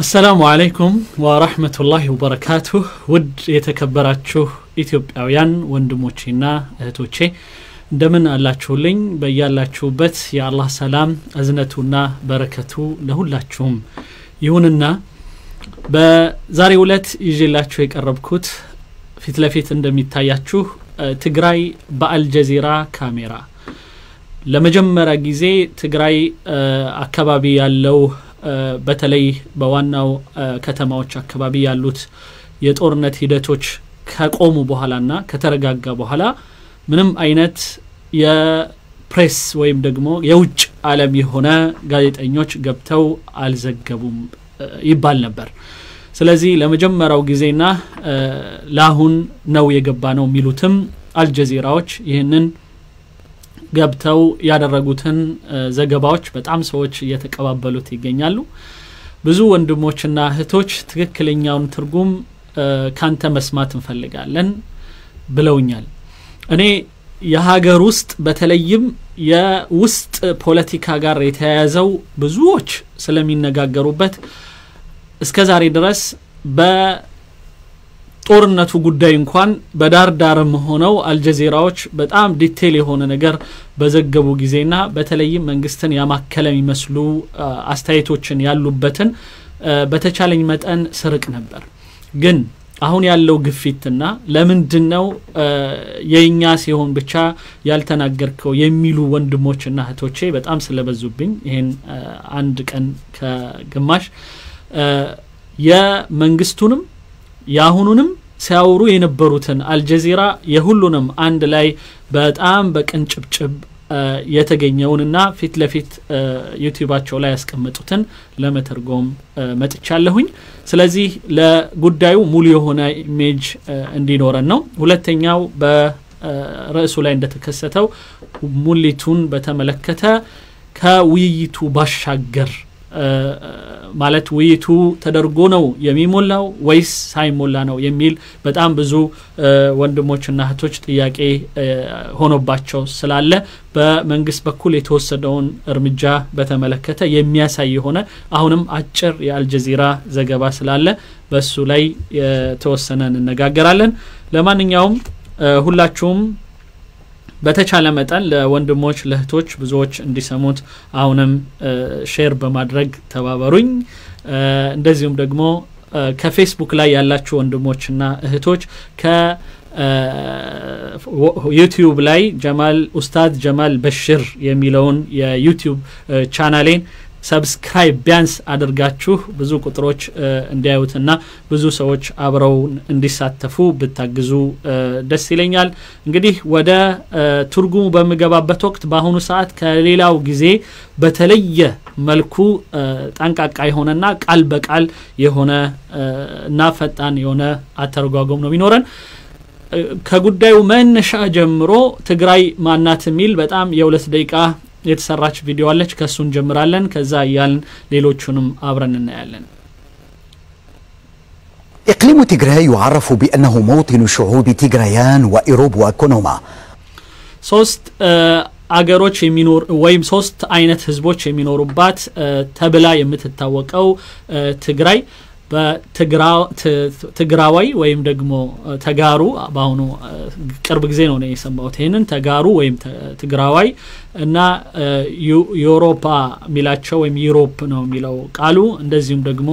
አሰላሙ አለይኩም ወረህመቱላሂ ወበረካቱህ ውድ የተከበራችሁ ኢትዮጵያውያን ወንድሞቼና እህቶቼ እንደምን አላችሁልኝ በያላችሁበት የአላህ ሰላም እዝነቱና በረከቱ ለሁላችሁም ይሁንና በዛሬው ዕለት ይዤላችሁ የቀረብኩት ፊት ለፊት እንደሚታያችሁ ትግራይ በአልጀዚራ ካሜራ ለመጀመሪያ ጊዜ ትግራይ አካባቢ ያለው በተለይ በዋናው ከተማዎች አካባቢ ያሉት የጦርነት ሂደቶች ከቆሙ በኋላና ከተረጋጋ በኋላ ምንም አይነት የፕሬስ ወይም ደግሞ የውጭ ዓለም የሆነ ጋዜጠኞች ገብተው አልዘገቡም ይባል ነበር። ስለዚህ ለመጀመሪያው ጊዜና ለአሁን ነው የገባ ነው የሚሉትም አልጀዚራዎች ይህንን ገብተው ያደረጉትን ዘገባዎች በጣም ሰዎች እየተቀባበሉት ይገኛሉ። ብዙ ወንድሞችና እህቶች ትክክለኛውን ትርጉም ካንተ መስማት እንፈልጋለን ብለውኛል። እኔ የሀገር ውስጥ በተለይም የውስጥ ፖለቲካ ጋር የተያያዘው ብዙዎች ስለሚነጋገሩበት እስከ ዛሬ ድረስ በጦርነቱ ጉዳይ እንኳን በዳር ዳርም ሆነው አልጀዚራዎች በጣም ዲቴል የሆነ ነገር በዘገቡ ጊዜና በተለይም መንግስትን ያማከለ የሚመስሉ አስተያየቶችን ያሉበትን በተቻለኝ መጠን ስርቅ ነበር ግን አሁን ያለው ግፊትና ለምንድን ነው የእኛ ሲሆን ብቻ ያልተናገርከው የሚሉ ወንድሞችና እህቶቼ በጣም ስለበዙብኝ ይህን አንድ ቀን ከግማሽ የመንግስቱንም የአሁኑንም ሲያወሩ የነበሩትን አልጀዚራ የሁሉንም አንድ ላይ በጣም በቅንጭብጭብ የተገኘውንና ፊት ለፊት ዩቲዩባቸው ላይ ያስቀመጡትን ለመተርጎም መጥቻለሁኝ። ስለዚህ ለጉዳዩ ሙሉ የሆነ ኢሜጅ እንዲኖረን ነው። ሁለተኛው በርዕሱ ላይ እንደተከሰተው ሙሊቱን በተመለከተ ከውይይቱ ባሻገር ማለት ውይይቱ ተደርጎ ነው የሚሞላው ወይስ ሳይሞላ ነው የሚል በጣም ብዙ ወንድሞችና እህቶች ጥያቄ ሆኖባቸው ስላለ በመንግስት በኩል የተወሰደውን እርምጃ በተመለከተ የሚያሳይ የሆነ አሁንም አጭር የአልጀዚራ ዘገባ ስላለ በሱ ላይ የተወሰነ እንነጋገራለን። ለማንኛውም ሁላችሁም በተቻለ መጠን ለወንድሞች ለእህቶች ብዙዎች እንዲሰሙት አሁንም ሼር በማድረግ ተባበሩኝ። እንደዚሁም ደግሞ ከፌስቡክ ላይ ያላችሁ ወንድሞችና እህቶች ከዩቲዩብ ላይ ጀማል ኡስታዝ ጀማል በሽር የሚለውን የዩቲዩብ ቻናሌን ሰብስክራይብ ቢያንስ አድርጋችሁ ብዙ ቁጥሮች እንዲያዩትና ብዙ ሰዎች አብረው እንዲሳተፉ ብታግዙ ደስ ይለኛል። እንግዲህ ወደ ትርጉሙ በምገባበት ወቅት በአሁኑ ሰዓት ከሌላው ጊዜ በተለየ መልኩ ጠንቃቃ የሆነና ቃል በቃል የሆነ እና ፈጣን የሆነ አተረጓጎም ነው የሚኖረን። ከጉዳዩ መነሻ ጀምሮ ትግራይ ማናት የሚል በጣም የሁለት ደቂቃ የተሰራች ቪዲዮ አለች። ከእሱ እንጀምራለን። ከዛ እያልን ሌሎቹንም አብረን እናያለን። إقليم تيغراي يعرف بأنه موطن شعوب تيغرايان وإيروب وكونوما ሶስት አገሮች የሚኖር ወይም ሶስት አይነት ህዝቦች የሚኖሩባት ተብላ የምትታወቀው ትግራይ በትግራዋይ ወይም ደግሞ ተጋሩ በአሁኑ ቅርብ ጊዜ ነው የሰማሁት ይህንን ተጋሩ ወይም ትግራዋይ እና ዩሮፓ የሚላቸው ወይም ዩሮፕ ነው የሚለው ቃሉ እንደዚሁም ደግሞ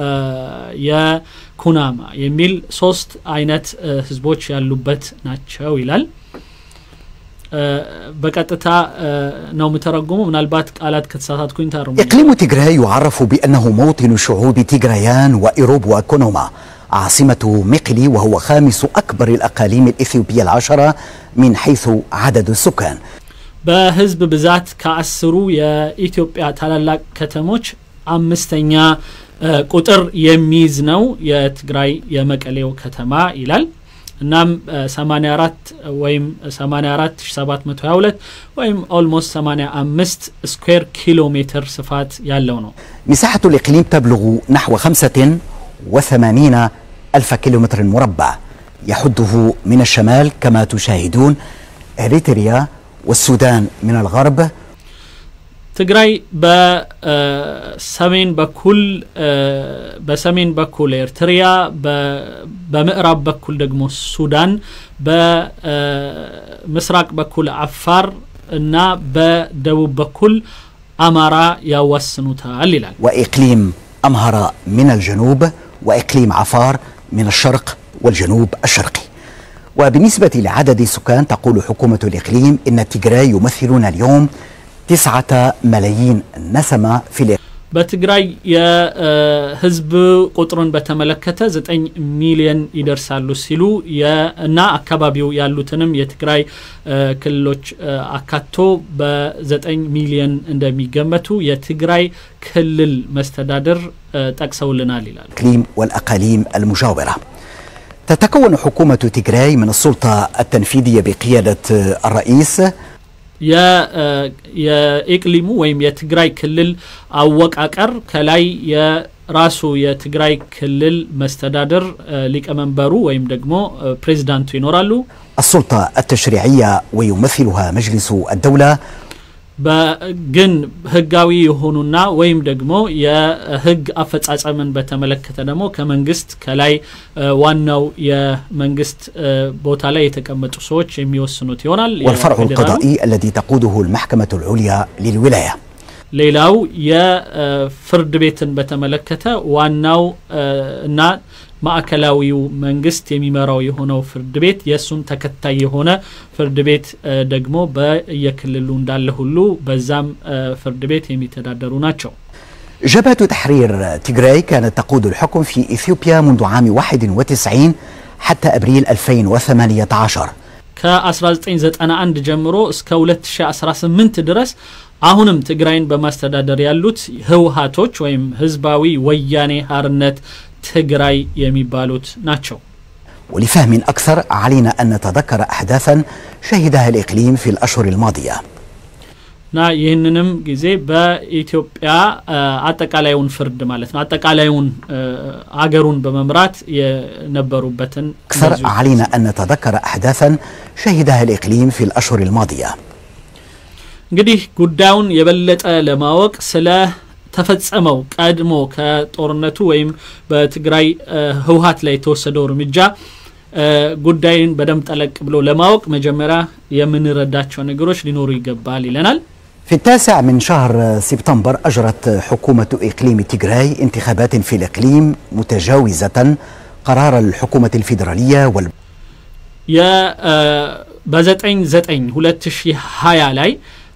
የኩናማ የሚል ሶስት አይነት ህዝቦች ያሉበት ናቸው ይላል። በቀጥታ ነው የምተረጉሙ። ምናልባት ቃላት ከተሳሳትኩኝ ታርሙ። إقليم تيغراي يعرف بأنه موطن شعوب تيغرايان وإيروب وكونوما عاصمة ميقلي وهو خامس أكبر الأقاليم الإثيوبية العشرة من حيث عدد السكان በህዝብ ብዛት ከአስሩ የኢትዮጵያ ታላላቅ ከተሞች አምስተኛ ቁጥር የሚይዝ ነው የትግራይ የመቀሌው ከተማ ይላል። እናም 84 ወይም 84722 ወይም ኦልሞስት 85 ስኩዌር ኪሎ ሜትር ስፋት ያለው ነው። مساحة الإقليم تبلغ نحو 85 ألف كيلومتر مربع يحده من الشمال كما تشاهدون إريتريا والسودان من الغرب ትግራይ በሰሜን በኩል በሰሜን በኩል ኤርትሪያ በምዕራብ በኩል ደግሞ ሱዳን በምስራቅ በኩል አፋር እና በደቡብ በኩል አማራ ያዋስኑታል ይላል وإقليم أمهرة من الجنوب وإقليم عفار من الشرق والجنوب الشرقي وبالنسبة لعدد السكان تقول حكومة الإقليم إن تيغراي يمثلون اليوم تسعة ملايين نسمة في الإقليم በትግራይ የህዝብ ቁጥሩን በተመለከተ ዘጠኝ ሚሊየን ይደርሳሉ ሲሉ እና አካባቢው ያሉትንም የትግራይ ክልሎች አካቶ በዘጠኝ ሚሊየን እንደሚገመቱ የትግራይ ክልል መስተዳድር ጠቅሰውልናል ይላል። الإقليم والأقاليم المجاورة تتكون حكومة تيغراي من السلطة التنفيذية بقيادة الرئيس የኢቅሊሙ ወይም የትግራይ ክልል አወቃቀር ከላይ የራሱ የትግራይ ክልል መስተዳድር ሊቀመንበሩ ወይም ደግሞ ፕሬዚዳንቱ ይኖራሉ። السلطة التشريعية ويمثلها مجلس الدولة ግን ህጋዊ የሆኑና ወይም ደግሞ የህግ አፈጻጸምን በተመለከተ ደግሞ ከመንግስት ከላይ ዋናው የመንግስት ቦታ ላይ የተቀመጡ ሰዎች የሚወስኑት ይሆናል። والفرع القضائي الذي تقوده المحكمة العليا للولاية ሌላው የፍርድ ቤትን በተመለከተ ዋናው እና ማዕከላዊው መንግስት የሚመራው የሆነው ፍርድ ቤት የእሱም ተከታይ የሆነ ፍርድ ቤት ደግሞ በየክልሉ እንዳለ ሁሉ በዛም ፍርድ ቤት የሚተዳደሩ ናቸው። جبهة تحرير تيغراي كانت تقود الحكم في إثيوبيا منذ عام 91 حتى أبريل 2018 ከ1991 ጀምሮ እስከ 2018 ድረስ አሁንም ትግራይን በማስተዳደር ያሉት ህወሀቶች ወይም ህዝባዊ ወያኔ ሀርነት ትግራይ የሚባሉት ናቸው። ولفهم أكثر علينا أن نتذكر أحداثا شهدها الإقليم في الأشهر الماضية እና ይህንንም ጊዜ በኢትዮጵያ አጠቃላዩን ፍርድ ማለት ነው አጠቃላዩን አገሩን በመምራት የነበሩበትን أكثر علينا أن نتذكر أحداثا شهدها الإقليم في الأشهر الماضية እንግዲህ ጉዳዩን የበለጠ ለማወቅ ስለ ተፈጸመው ቀድሞ ከጦርነቱ ወይም በትግራይ ህወሀት ላይ የተወሰደው እርምጃ ጉዳይን በደንብ ጠለቅ ብሎ ለማወቅ መጀመሪያ የምንረዳቸው ነገሮች ሊኖሩ ይገባል ይለናል። في التاسع من شهر سبتمبر أجرت حكومة إقليم تيغراي انتخابات في الإقليم متجاوزة قرار الحكومة الفيدرالية وال በዘጠኝ ዘጠኝ ሁለት ሺህ ሀያ ላይ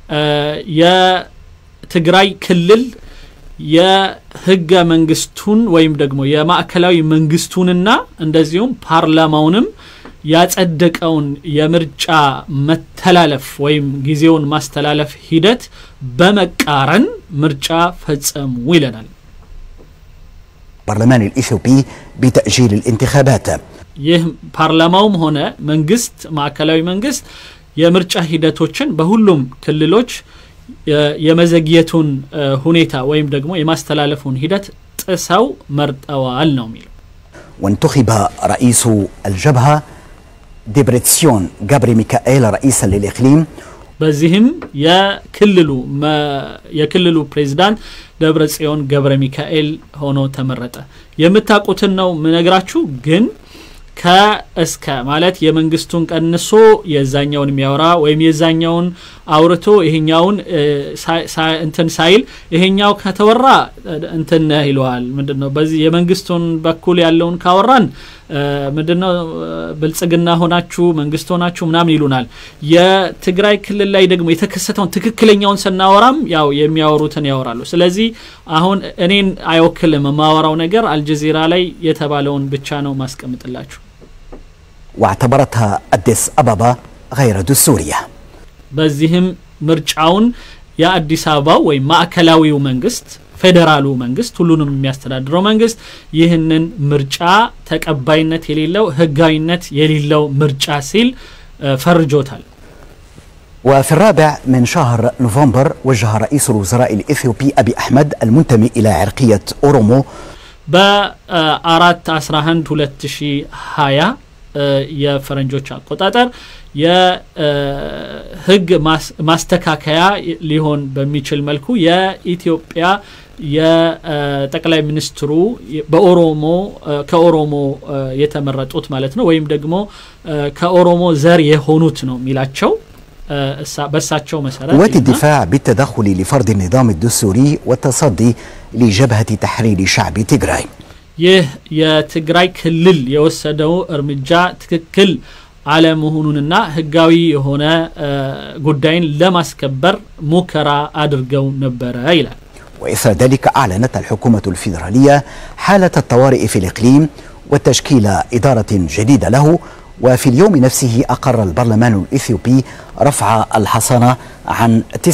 የትግራይ ክልል የህገ መንግስቱን ወይም ደግሞ የማዕከላዊ መንግስቱንና እንደዚሁም ፓርላማውንም ያጸደቀውን የምርጫ መተላለፍ ወይም ጊዜውን ማስተላለፍ ሂደት በመቃረን ምርጫ ፈጸሙ ይለናል። البرلمان الإثيوبي بتأجيل الانتخابات ይህ ፓርላማውም ሆነ መንግስት ማዕከላዊ መንግስት የምርጫ ሂደቶችን በሁሉም ክልሎች የመዘግየቱን ሁኔታ ወይም ደግሞ የማስተላለፉን ሂደት ጥሰው መርጠዋል ነው የሚለው። وانتخب رئيس الجبهة ديبريتسيون جابري ميكائيل رئيسا للإقليم በዚህም የክልሉ የክልሉ ፕሬዚዳንት ደብረ ጽዮን ገብረ ሚካኤል ሆኖ ተመረጠ። የምታውቁትን ነው ምነግራችሁ ግን ከእስከ ማለት የመንግስቱን ቀንሶ የዛኛውን የሚያወራ ወይም የዛኛውን አውርቶ ይሄኛውን እንትን ሳይል ይሄኛው ከተወራ እንትን ይለዋል። ምንድን ነው በዚህ የመንግስቱን በኩል ያለውን ካወራን ምንድን ነው ብልጽግና ሆናችሁ መንግስት ሆናችሁ ምናምን ይሉናል። የትግራይ ክልል ላይ ደግሞ የተከሰተውን ትክክለኛውን ስናወራም ያው የሚያወሩትን ያወራሉ። ስለዚህ አሁን እኔን አይወክልም የማወራው ነገር አልጀዚራ ላይ የተባለውን ብቻ ነው ማስቀምጥላችሁ። واعتبرتها أديس أبابا غير دستورية በዚህም ምርጫውን የአዲስ አበባው ወይም ማዕከላዊው መንግስት ፌዴራሉ መንግስት ሁሉንም የሚያስተዳድረው መንግስት ይህንን ምርጫ ተቀባይነት የሌለው ህጋዊነት የሌለው ምርጫ ሲል ፈርጆታል። وفي الرابع من شهر نوفمبر وجه رئيس الوزراء الإثيوبي أبي أحمد المنتمي إلى عرقية أورومو በአራት 11 2020 የፈረንጆች አቆጣጠር የህግ ማስተካከያ ሊሆን በሚችል መልኩ የኢትዮጵያ የጠቅላይ ሚኒስትሩ በኦሮሞ ከኦሮሞ የተመረጡት ማለት ነው ወይም ደግሞ ከኦሮሞ ዘር የሆኑት ነው የሚላቸው በእሳቸው መሰረት قوات الدفاع بالتدخل لفرض النظام الدستوري والتصدي لجبهة تحرير شعب تيغراي ይህ የትግራይ ክልል የወሰደው እርምጃ ትክክል አለመሆኑንና ህጋዊ የሆነ ጉዳይን ለማስከበር ሙከራ አድርገው ነበረ ይላል وإثر ذلك أعلنت الحكومة الفيدرالية حالة الطوارئ في الإقليم وتشكيل إدارة جديدة له وفي اليوم نفسه أقر البرلمان الإثيوبي رفع الحصانة عن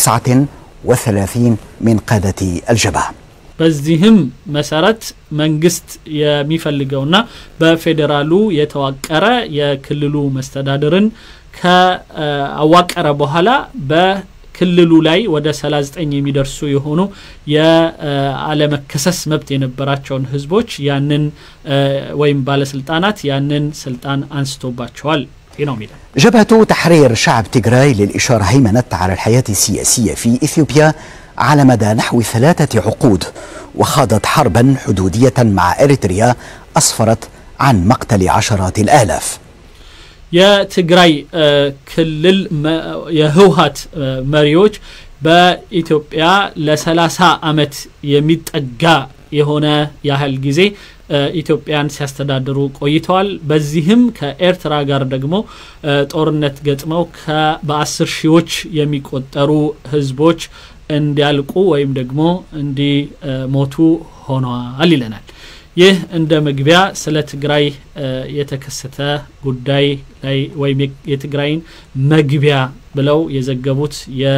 39 من قادة الجبهة በዚህም መሰረት መንግስት የሚፈልገውና በፌዴራሉ የተዋቀረ የክልሉ መስተዳድርን ከአዋቀረ በኋላ በክልሉ ላይ ወደ 39 የሚደርሱ የሆኑ የአለመከሰስ መብት የነበራቸውን ህዝቦች ያንን ወይም ባለስልጣናት ያንን ስልጣን አንስቶባቸዋል ነው የሚለው جبهة تحرير شعب تيغراي للإشارة هيمنت على الحياة السياسية في إثيوبيا على مدى نحو ثلاثة عقود وخاضت حربا حدودية مع إريتريا أسفرت عن مقتل عشرات الآلاف የትግራይ ክልል የህወሀት መሪዎች በኢትዮጵያ ለሰላሳ አመት የሚጠጋ የሆነ ያህል ጊዜ ኢትዮጵያን ሲያስተዳድሩ ቆይተዋል። በዚህም ከኤርትራ ጋር ደግሞ ጦርነት ገጥመው በአስር ሺዎች የሚቆጠሩ ህዝቦች እንዲያልቁ ወይም ደግሞ እንዲሞቱ ሆነዋል ይለናል። ይህ እንደ መግቢያ ስለ ትግራይ የተከሰተ ጉዳይ ላይ ወይም የትግራይን መግቢያ ብለው የዘገቡት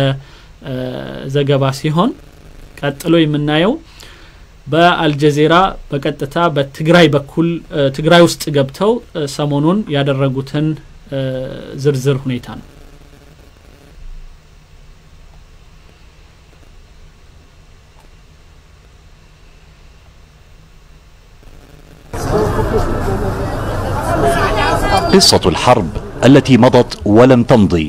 የዘገባ ሲሆን ቀጥሎ የምናየው በአልጀዚራ በቀጥታ በትግራይ በኩል ትግራይ ውስጥ ገብተው ሰሞኑን ያደረጉትን ዝርዝር ሁኔታ ነው። قصة الحرب التي مضت ولم تمضي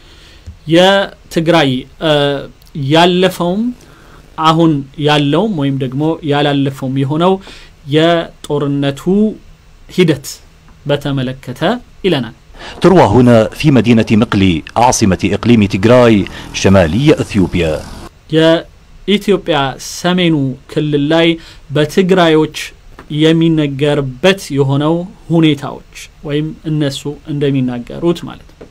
የትግራይ ያለፈውም አሁን ያለውም ወይም ደግሞ ያላለፈውም የሆነው የጦርነቱ ሂደት በተመለከተ ይለናል። تروى هنا في مدينة مقلي عاصمة إقليم تيغراي شمالي إثيوبيا የኢትዮጵያ ሰሜኑ ክልል ላይ በትግራዮች የሚነገርበት የሆነው ሁኔታዎች ወይም እነሱ እንደሚናገሩት ማለት ነው።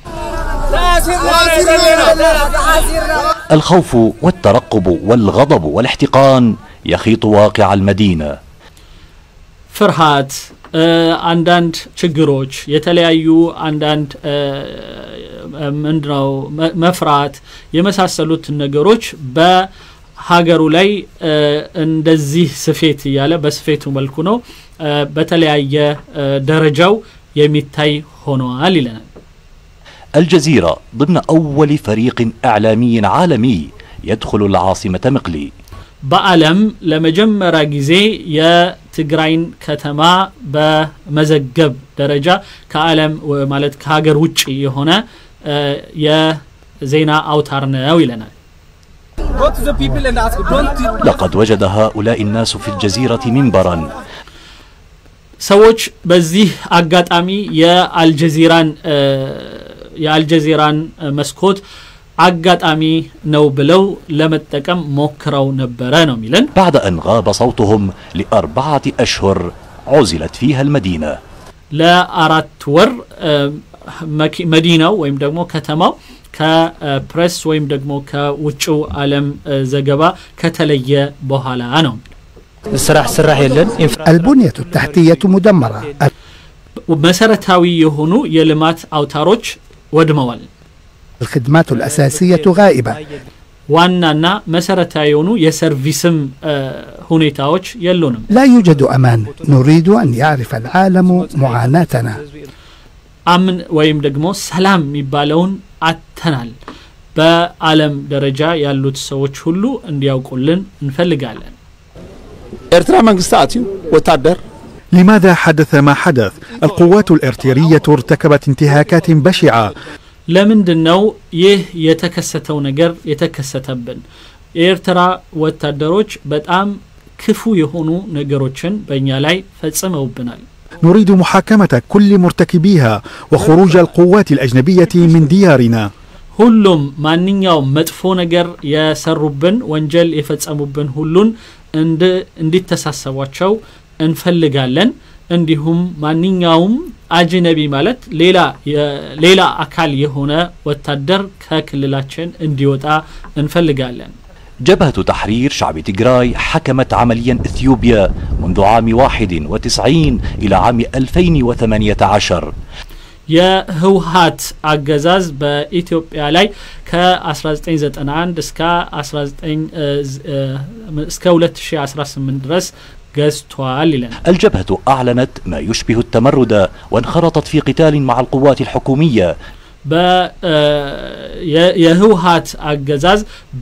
الخوف والترقب والغضب والاحتقان يخيط واقع المدينة ፍርሃት፣ አንዳንድ ችግሮች፣ የተለያዩ አንዳንድ ምንድነው መፍራት የመሳሰሉት ነገሮች በሀገሩ ላይ እንደዚህ ስፌት እያለ በስፌቱ መልኩ ነው በተለያየ ደረጃው የሚታይ ሆነዋል ይለናል። الجزيرة ضمن أول فريق إعلامي عالمي يدخل العاصمة مقلي በዓለም ለመጀመሪያ ጊዜ የትግራይን ከተማ በመዘገብ ደረጃ ከዓለም ማለት ከሀገር ውጭ የሆነ የዜና አውታር ነው ይለናል። لقد وجد هؤلاء الناس في الجزيرة منبرا ሰዎች በዚህ አጋጣሚ የአልጀዚራን የአልጀዚራን መስኮት አጋጣሚ ነው ብለው ለመጠቀም ሞክረው ነበረ ነው የሚለን። بعد أن غاب صوتهم لأربعة أشهر عزلت فيها المدينة ለአራት ወር መዲናው ወይም ደግሞ ከተማው ከፕሬስ ወይም ደግሞ ከውጭው ዓለም ዘገባ ከተለየ በኋላ ነው። ስራሕ ስራሕ የለን البنية التحتية مدمرة መሰረታዊ የሆኑ የልማት አውታሮች ወድመዋል። الخدمات الأساسية غائبة ዋናና መሰረታዊ የሆኑ የሰርቪስም ሁኔታዎች የሉንም። لا يوجد أمان نريد أن يعرف العالم معاناتنا አምን ወይም ደግሞ ሰላም የሚባለውን አተናል። በዓለም ደረጃ ያሉት ሰዎች ሁሉ እንዲያውቁልን እንፈልጋለን። ኤርትራ መንግስቲ ኣትዩ ወታደር لماذا حدث ما حدث؟ القوات الإرترية ارتكبت انتهاكات بشعة ለምንድን ነው ይህ የተከሰተው ነገር የተከሰተብን? የኤርትራ ወታደሮች በጣም ክፉ የሆኑ ነገሮችን በእኛ ላይ ፈጽመውብናል። نريد محاكمة كل مرتكبيها وخروج القوات الأجنبية من ديارنا ሁሉም ማንኛውም መጥፎ ነገር የሰሩብን ወንጀል የፈጸሙብን ሁሉን እንድ- እንዲተሳሰቧቸው እንፈልጋለን። እንዲሁም ማንኛውም አጅነቢ ማለት ሌላ የ- ሌላ አካል የሆነ ወታደር ከክልላችን እንዲወጣ እንፈልጋለን። جبهة تحرير شعب تجراي حكمت عمليا إثيوبيا منذ عام 91 إلى عام 2018 የህወሀት አገዛዝ በኢትዮጵያ ላይ ከ1991 እስከ 19 እስከ 2018 ድረስ ገዝቷል ይለናል። الجبهة أعلنت ما يشبه التمرد وانخرطت في قتال مع القوات الحكومية የህወሀት አገዛዝ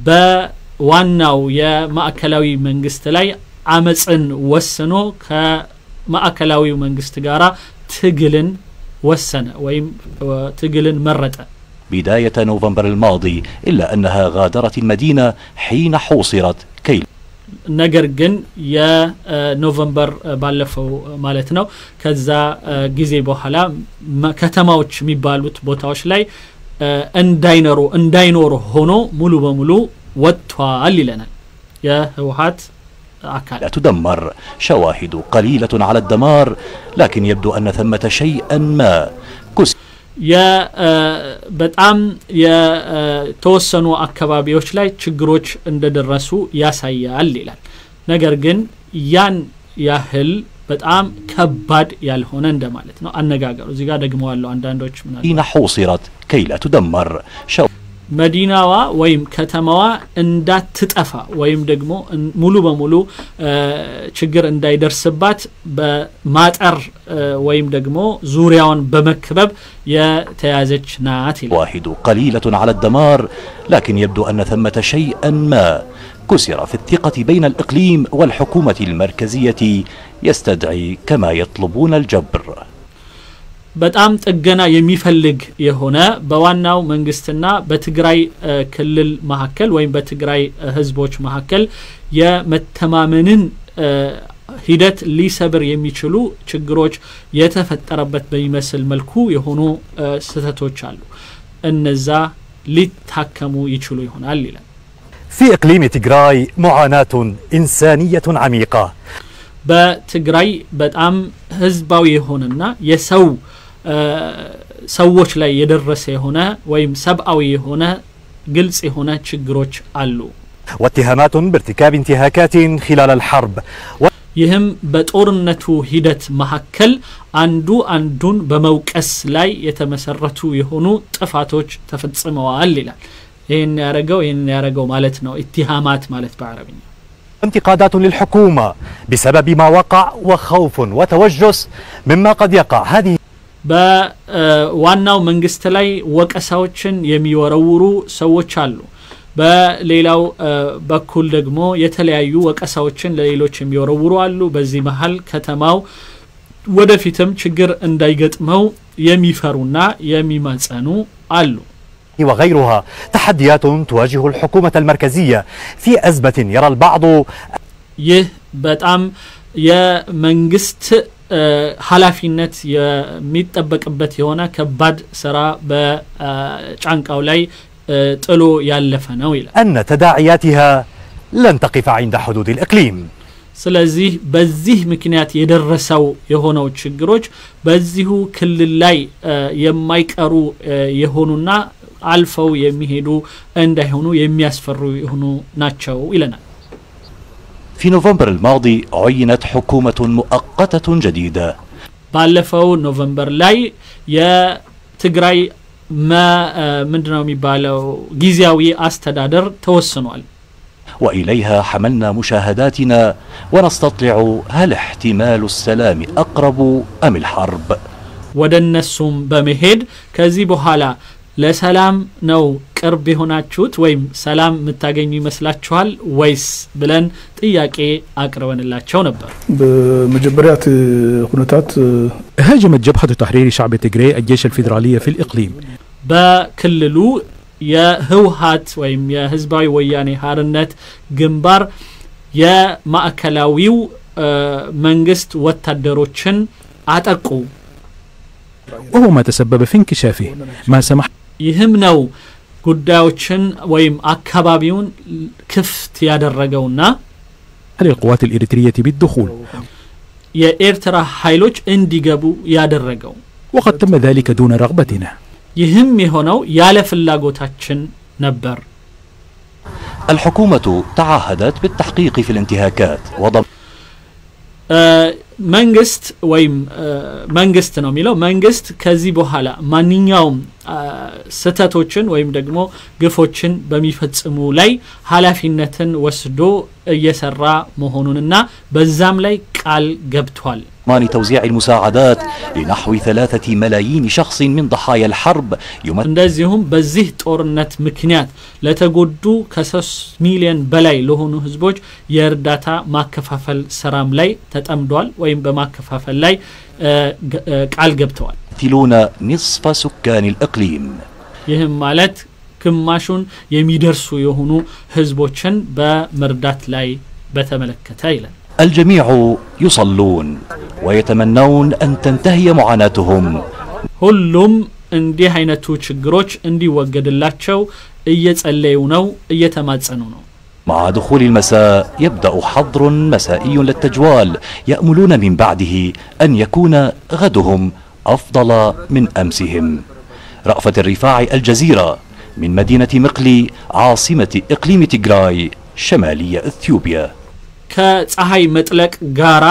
በዋናው የማዕከላዊ መንግስት ላይ አመፅን ወስኖ ከማዕከላዊው መንግስት ጋራ ትግልን ወሰነ ወይም ትግልን መረጠ። بداية نوفمبر الماضي إلا أنها غادرت المدينة حين حوصرت كي ነገር ግን የኖቨምበር ባለፈው ማለት ነው ከዛ ጊዜ በኋላ መ- ከተማዎች የሚባሉት ቦታዎች ላይ እንዳይኖሩ እንዳይኖሩ ሆኖ ሙሉ በሙሉ ወጥቷል ይለናል የህወሀት አካል لا تدمر شواهد قليلة على الدمار لكن يبدو أن ثمة شيئا ما كس የ- በጣም የተወሰኑ አካባቢዎች ላይ ችግሮች እንደደረሱ ያሳያል ይላል። ነገር ግን ያን ያህል በጣም ከባድ ያልሆነ እንደማለት ነው አነጋገሩ። እዚህ ጋር ደግመዋለሁ። አንዳንዶች ምናል حين حوصرت كي لا تدمر شو መዲናዋ ወይም ከተማዋ እንዳትጠፋ ወይም ደግሞ እን- ሙሉ በሙሉ እ፣ ችግር እንዳይደርስባት በማጠር እ፣ ወይም ደግሞ ዙሪያውን በመክበብ የተያዘች ናት ይላል። شواهد قليلة على الدمار لكن يبدو أن ثمة شيئا ما كسر في الثقة بين الإقليم والحكومة المركزية يستدعي كما يطلبون الجبر በጣም ጥገና የሚፈልግ የሆነ በዋናው መንግስትና በትግራይ እ፣ ክልል መካከል ወይም በትግራይ እ፣ ህዝቦች መካከል የመተማመንን እ፣ ሂደት ሊሰብር የሚችሉ ችግሮች የተፈጠረበት በሚመስል መልኩ የሆኑ እ፣ ስህተቶች አሉ። እነዛ ሊታከሙ ይችሉ ይሆናል ይላል። في إقليم تجراي معاناة إنسانية عميقة በትግራይ በጣም ህዝባዊ የሆነና የሰው እ፣ ሰዎች ላይ የደረሰ የሆነ ወይም ሰብአዊ የሆነ ግልጽ የሆነ ችግሮች አሉ። واتهامات بارتكاب انتهاكات خلال الحرب ይህም በጦርነቱ ሂደት መካከል አንዱ አንዱን በመውቀስ ላይ የተመሰረቱ የሆኑ ጥፋቶች ተፈጽመዋል ይላል። ይህን ያረገው ይህን ያረገው ማለት ነው ኢትሃማት ማለት በአረብኛ وانتقادات للحكومة بسبب ما وقع وخوف وتوجس مما قد يقع هذه በዋናው መንግስት ላይ ወቀሳዎችን የሚወረውሩ ሰዎች አሉ። በሌላው እ፣ በኩል ደግሞ የተለያዩ ወቀሳዎችን ለሌሎች የሚወረውሩ አሉ። በዚህ መሀል ከተማው ወደፊትም ችግር እንዳይገጥመው የሚፈሩና የሚማጸኑ አሉ። وغيرها تحديات تواجه الحكومة المركزية في أزمة يرى البعض ይህ በጣም የመንግስት እ፣ ኃላፊነት የሚጠበቅበት የሆነ ከባድ ስራ በጫንቃው ላይ እ፣ ጥሎ ያለፈ ነው ይላል። أن تداعياتها لن تقف عند حدود الإقليم ስለዚህ በዚህ ምክንያት የደረሰው የሆነው ችግሮች በዚሁ ክልል ላይ እ፣ የማይቀሩ እ፣ የሆኑና አልፈው የሚሄዱ እንዳይሆኑ የሚያስፈሩ የሆኑ ናቸው ይለናል። في نوفمبر الماضي عينت حكومة مؤقتة جديدة ባለፈው ኖቨምበር ላይ የትግራይ መ- እ፣ ምንድነው የሚባለው ጊዜያዊ አስተዳደር ተወስኗል። وإليها حملنا مشاهداتنا ونستطلع هل احتمال السلام أقرب أم الحرب ወደ እነሱም በመሄድ ከዚህ በኋላ ለሰላም ነው ቅርብ የሆናችሁት ወይም ሰላም የምታገኙ ይመስላችኋል ወይስ ብለን ጥያቄ አቅርበንላቸው ነበር። بمجبرات ሁነታት هاجمت جبهة تحرير شعب تجري الجيش الفيدرالي في الإقليم በክልሉ የህወሀት ወይም የህዝባዊ ወያኔ ሀርነት ግንባር የማዕከላዊው እ፣ መንግስት ወታደሮችን አጠቁ። وهو ما تسبب في انكشافه ما سمح ይህም ነው ጉዳዮችን ወይም አካባቢውን ክፍት ያደረገውና للقوات الإريترية بالدخول የኤርትራ ኃይሎች እንዲገቡ ያደረገው። وقد تم ذلك دون رغبتنا ይህም የሆነው ያለ ፍላጎታችን ነበር። الحكومة تعهدت بالتحقيق في الانتهاكات وضم እ፣ መንግስት ወይም እ፣ መንግስት ነው የሚለው መንግስት ከዚህ በኋላ ማንኛውም አ፣ ስህተቶችን ወይም ደግሞ ግፎችን በሚፈጽሙ ላይ ኃላፊነትን ወስዶ እየሰራ መሆኑንና በዛም ላይ ቃል ገብቷል። ضمان توزيع المساعدات لنحو ثلاثة ملايين شخص من ضحايا الحرب يمثل እንደዚሁም በዚህ ጦርነት ምክንያት ለተጎዱ ከሶስት ሚሊዮን በላይ ለሆኑ ህዝቦች የእርዳታ ማከፋፈል ስራም ላይ ተጠምዷል ወይም በማከፋፈል ላይ እ፣ ገ- እ፣ ቃል ገብተዋል። يمثلون نصف سكان الإقليم ይህም ማለት ግማሹን የሚደርሱ የሆኑ ህዝቦችን በመርዳት ላይ በተመለከተ ይላል። الجميع يصلون ويتمنون أن تنتهي معاناتهم ሁሉም እንዲህ አይነቱ ችግሮች እንዲወገድላቸው እየጸለዩ ነው፣ እየተማጸኑ ነው። مع دخول المساء يبدأ حظر مسائي للتجوال يأملون من بعده أن يكون غدهم أفضل من أمسهم رأفت الرفاع الجزيرة من مدينة مقلي عاصمة إقليم تيغراي شمالي إثيوبيا ከፀሐይ መጥለቅ ጋራ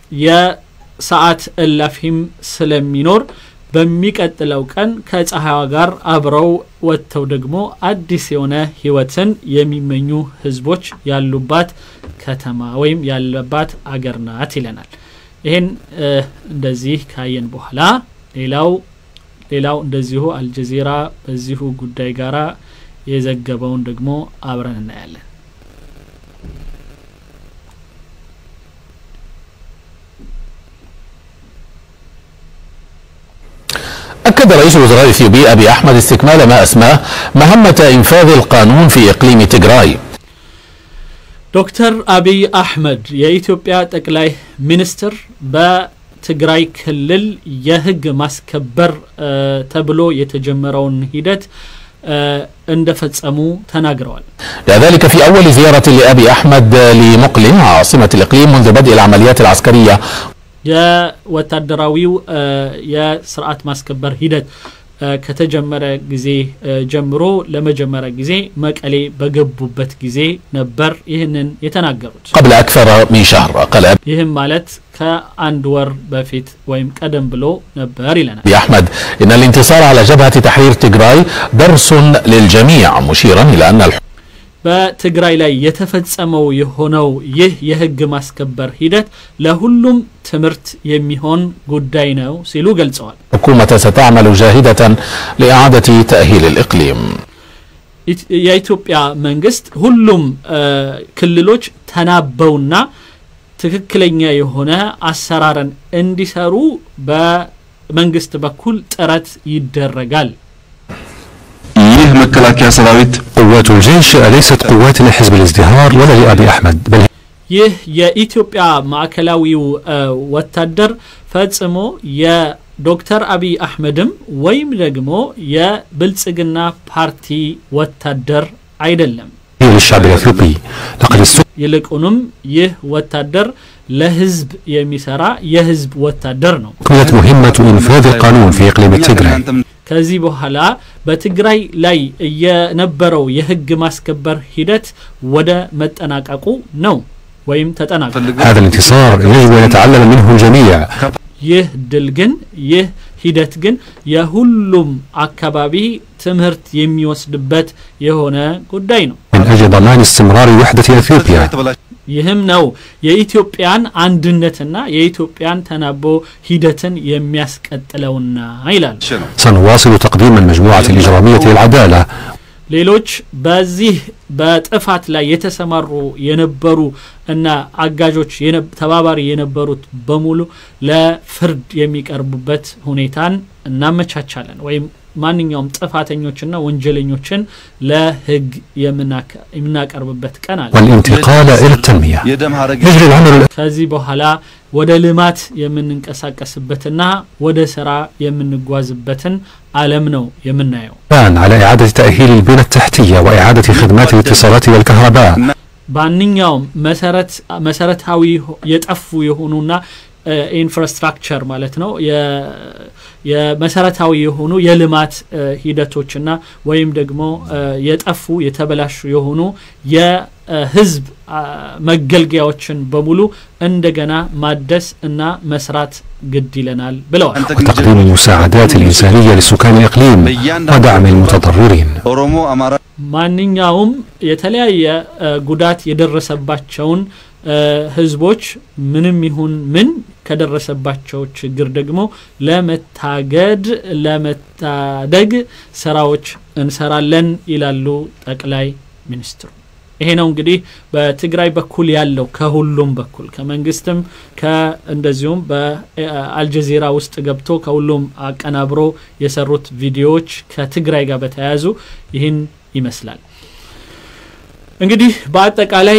የሰዓት እላፊም ስለሚኖር በሚቀጥለው ቀን ከፀሐይዋ ጋር አብረው ወጥተው ደግሞ አዲስ የሆነ ህይወትን የሚመኙ ህዝቦች ያሉባት ከተማ ወይም ያለባት አገር ናት ይለናል። ይህን እ፣ እንደዚህ ካየን በኋላ ሌላው ሌላው እንደዚሁ አልጀዚራ በዚሁ ጉዳይ ጋራ የዘገበውን ደግሞ አብረን እናያለን። أكد رئيس الوزراء الإثيوبي أبي أحمد استكمال ما أسماه مهمة إنفاذ القانون في إقليم تجراي ዶክተር አብይ አህመድ የኢትዮጵያ ጠቅላይ ሚኒስትር በትግራይ ክልል የህግ ማስከበር እ፣ ተብሎ የተጀመረውን ሂደት እ፣ እንደፈጸሙ ተናግረዋል። ذلك في أول زيارة لأبي أحمد لمقلم عاصمة الإقليم منذ بدء العمليات العسكرية የወታደራዊው እ፣ የስርዓት ማስከበር ሂደት እ፣ ከተጀመረ ጊዜ እ፣ ጀምሮ ለመጀመሪያ ጊዜ መቀሌ በገቡበት ጊዜ ነበር ይህንን የተናገሩት። قبل أكثر من شهر قال ይህም ማለት ከአንድ ወር በፊት ወይም ቀደም ብሎ ነበር ይለናል። أبي أحمد إن الانتصار على جبهة تحرير تجراي درس للجميع مشيرا إلى أن الحكومة በትግራይ ላይ የተፈጸመው የሆነው ይህ የህግ ማስከበር ሂደት ለሁሉም ትምህርት የሚሆን ጉዳይ ነው ሲሉ ገልጸዋል። ستعمل جاهدة لإعادة تأهيل الإقليم ኢት- የኢትዮጵያ መንግስት ሁሉም እ፣ ክልሎች ተናበውና ትክክለኛ የሆነ አሰራርን እንዲሰሩ በመንግስት በኩል ጥረት ይደረጋል። ይህ መከላከያ ሰራዊት قوات الجيش ليست قوات لحزب الازدهار ولا لأبي أحمد بل ይህ የኢትዮጵያ ማዕከላዊው እ፣ ወታደር ፈጽሞ የዶክተር አብይ አህመድም ወይም ደግሞ የብልጽግና ፓርቲ ወታደር አይደለም። هي للشعب الأثيوبي لقد استخدم ይልቁንም ይህ ወታደር ለህዝብ የሚሰራ የህዝብ ወታደር ነው። مهمة إنفاذ القانون في إقليم تيغراي ከዚህ በኋላ በትግራይ ላይ የነበረው የህግ ማስከበር ሂደት ወደ መጠናቀቁ ነው ወይም ተጠናቀቀ። هذا الانتصار يجب أن يتعلم منه الجميع ይህ ድል ግን ይህ ሂደት ግን የሁሉም አካባቢ ትምህርት የሚወስድበት የሆነ ጉዳይ ነው። من أجل ضمان استمرار وحدة أثيوبيا ይህም ነው የኢትዮጵያን አንድነትና የኢትዮጵያን ተናቦ ሂደትን የሚያስቀጥለውና ይላል። سنواصل تقديم المجموعة الإجرامية للعدالة ሌሎች በዚህ በጥፋት ላይ የተሰማሩ የነበሩ እና አጋዦች ተባባሪ የነበሩት በሙሉ ለፍርድ የሚቀርቡበት ሁኔታን እናመቻቻለን ወይም ማንኛውም ጥፋተኞችና ወንጀለኞችን ለህግ የምናቀርብበት ቀን አለ والانتقال إلى التنمية يجري العمل ከዚህ በኋላ ወደ ልማት የምንንቀሳቀስበትና ወደ ስራ የምንጓዝበትን አለም ነው የምናየው الآن على إعادة تأهيل البنى التحتية وإعادة خدمات الاتصالات والكهرباء ማንኛውም መሰረታዊ የጠፉ የሆኑና ኢንፍራስትራክቸር ማለት ነው የመሰረታዊ የሆኑ የልማት ሂደቶችና ወይም ደግሞ የጠፉ የተበላሹ የሆኑ የህዝብ መገልገያዎችን በሙሉ እንደገና ማደስ እና መስራት ግድ ይለናል ብለዋል وتقديم المساعدات الإنسانية لسكان الإقليم ودعم المتضررين ማንኛውም የተለያየ ጉዳት የደረሰባቸውን ህዝቦች ምንም ይሁን ምን ከደረሰባቸው ችግር ደግሞ ለመታገድ ለመታደግ ስራዎች እንሰራለን ይላሉ ጠቅላይ ሚኒስትሩ ይሄ ነው እንግዲህ በትግራይ በኩል ያለው ከሁሉም በኩል ከመንግስትም እንደዚሁም በአልጀዚራ ውስጥ ገብቶ ከሁሉም አቀናብሮ የሰሩት ቪዲዮዎች ከትግራይ ጋር በተያያዙ ይህን ይመስላል እንግዲህ በአጠቃላይ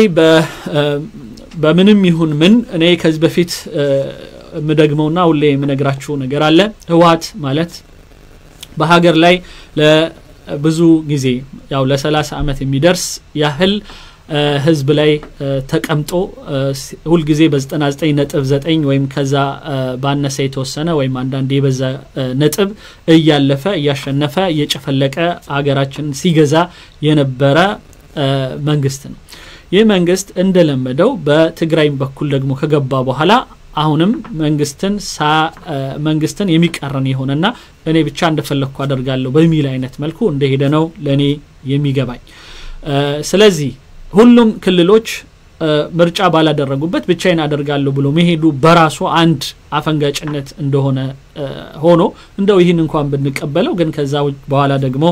በምንም ይሁን ምን እኔ ከዚህ በፊት የምደግመውና ሁሌ የምነግራችሁ ነገር አለ ህወሀት ማለት በሀገር ላይ ለብዙ ጊዜ ያው ለ30 ዓመት የሚደርስ ያህል ህዝብ ላይ ተቀምጦ ሁልጊዜ በ99 ነጥብ 9 ወይም ከዛ ባነሰ የተወሰነ ወይም አንዳንድ የበዛ ነጥብ እያለፈ እያሸነፈ እየጨፈለቀ አገራችን ሲገዛ የነበረ መንግስት ነው ይህ መንግስት እንደለመደው በትግራይም በኩል ደግሞ ከገባ በኋላ አሁንም መንግስትን መንግስትን የሚቃረን የሆነና እኔ ብቻ እንደፈለግኩ አደርጋለሁ በሚል አይነት መልኩ እንደሄደ ነው ለእኔ የሚገባኝ ስለዚህ ሁሉም ክልሎች ምርጫ ባላደረጉበት ብቻዬን አደርጋለሁ ብሎ መሄዱ በራሱ አንድ አፈንጋጭነት እንደሆነ ሆኖ እንደው ይህን እንኳን ብንቀበለው ግን ከዛ በኋላ ደግሞ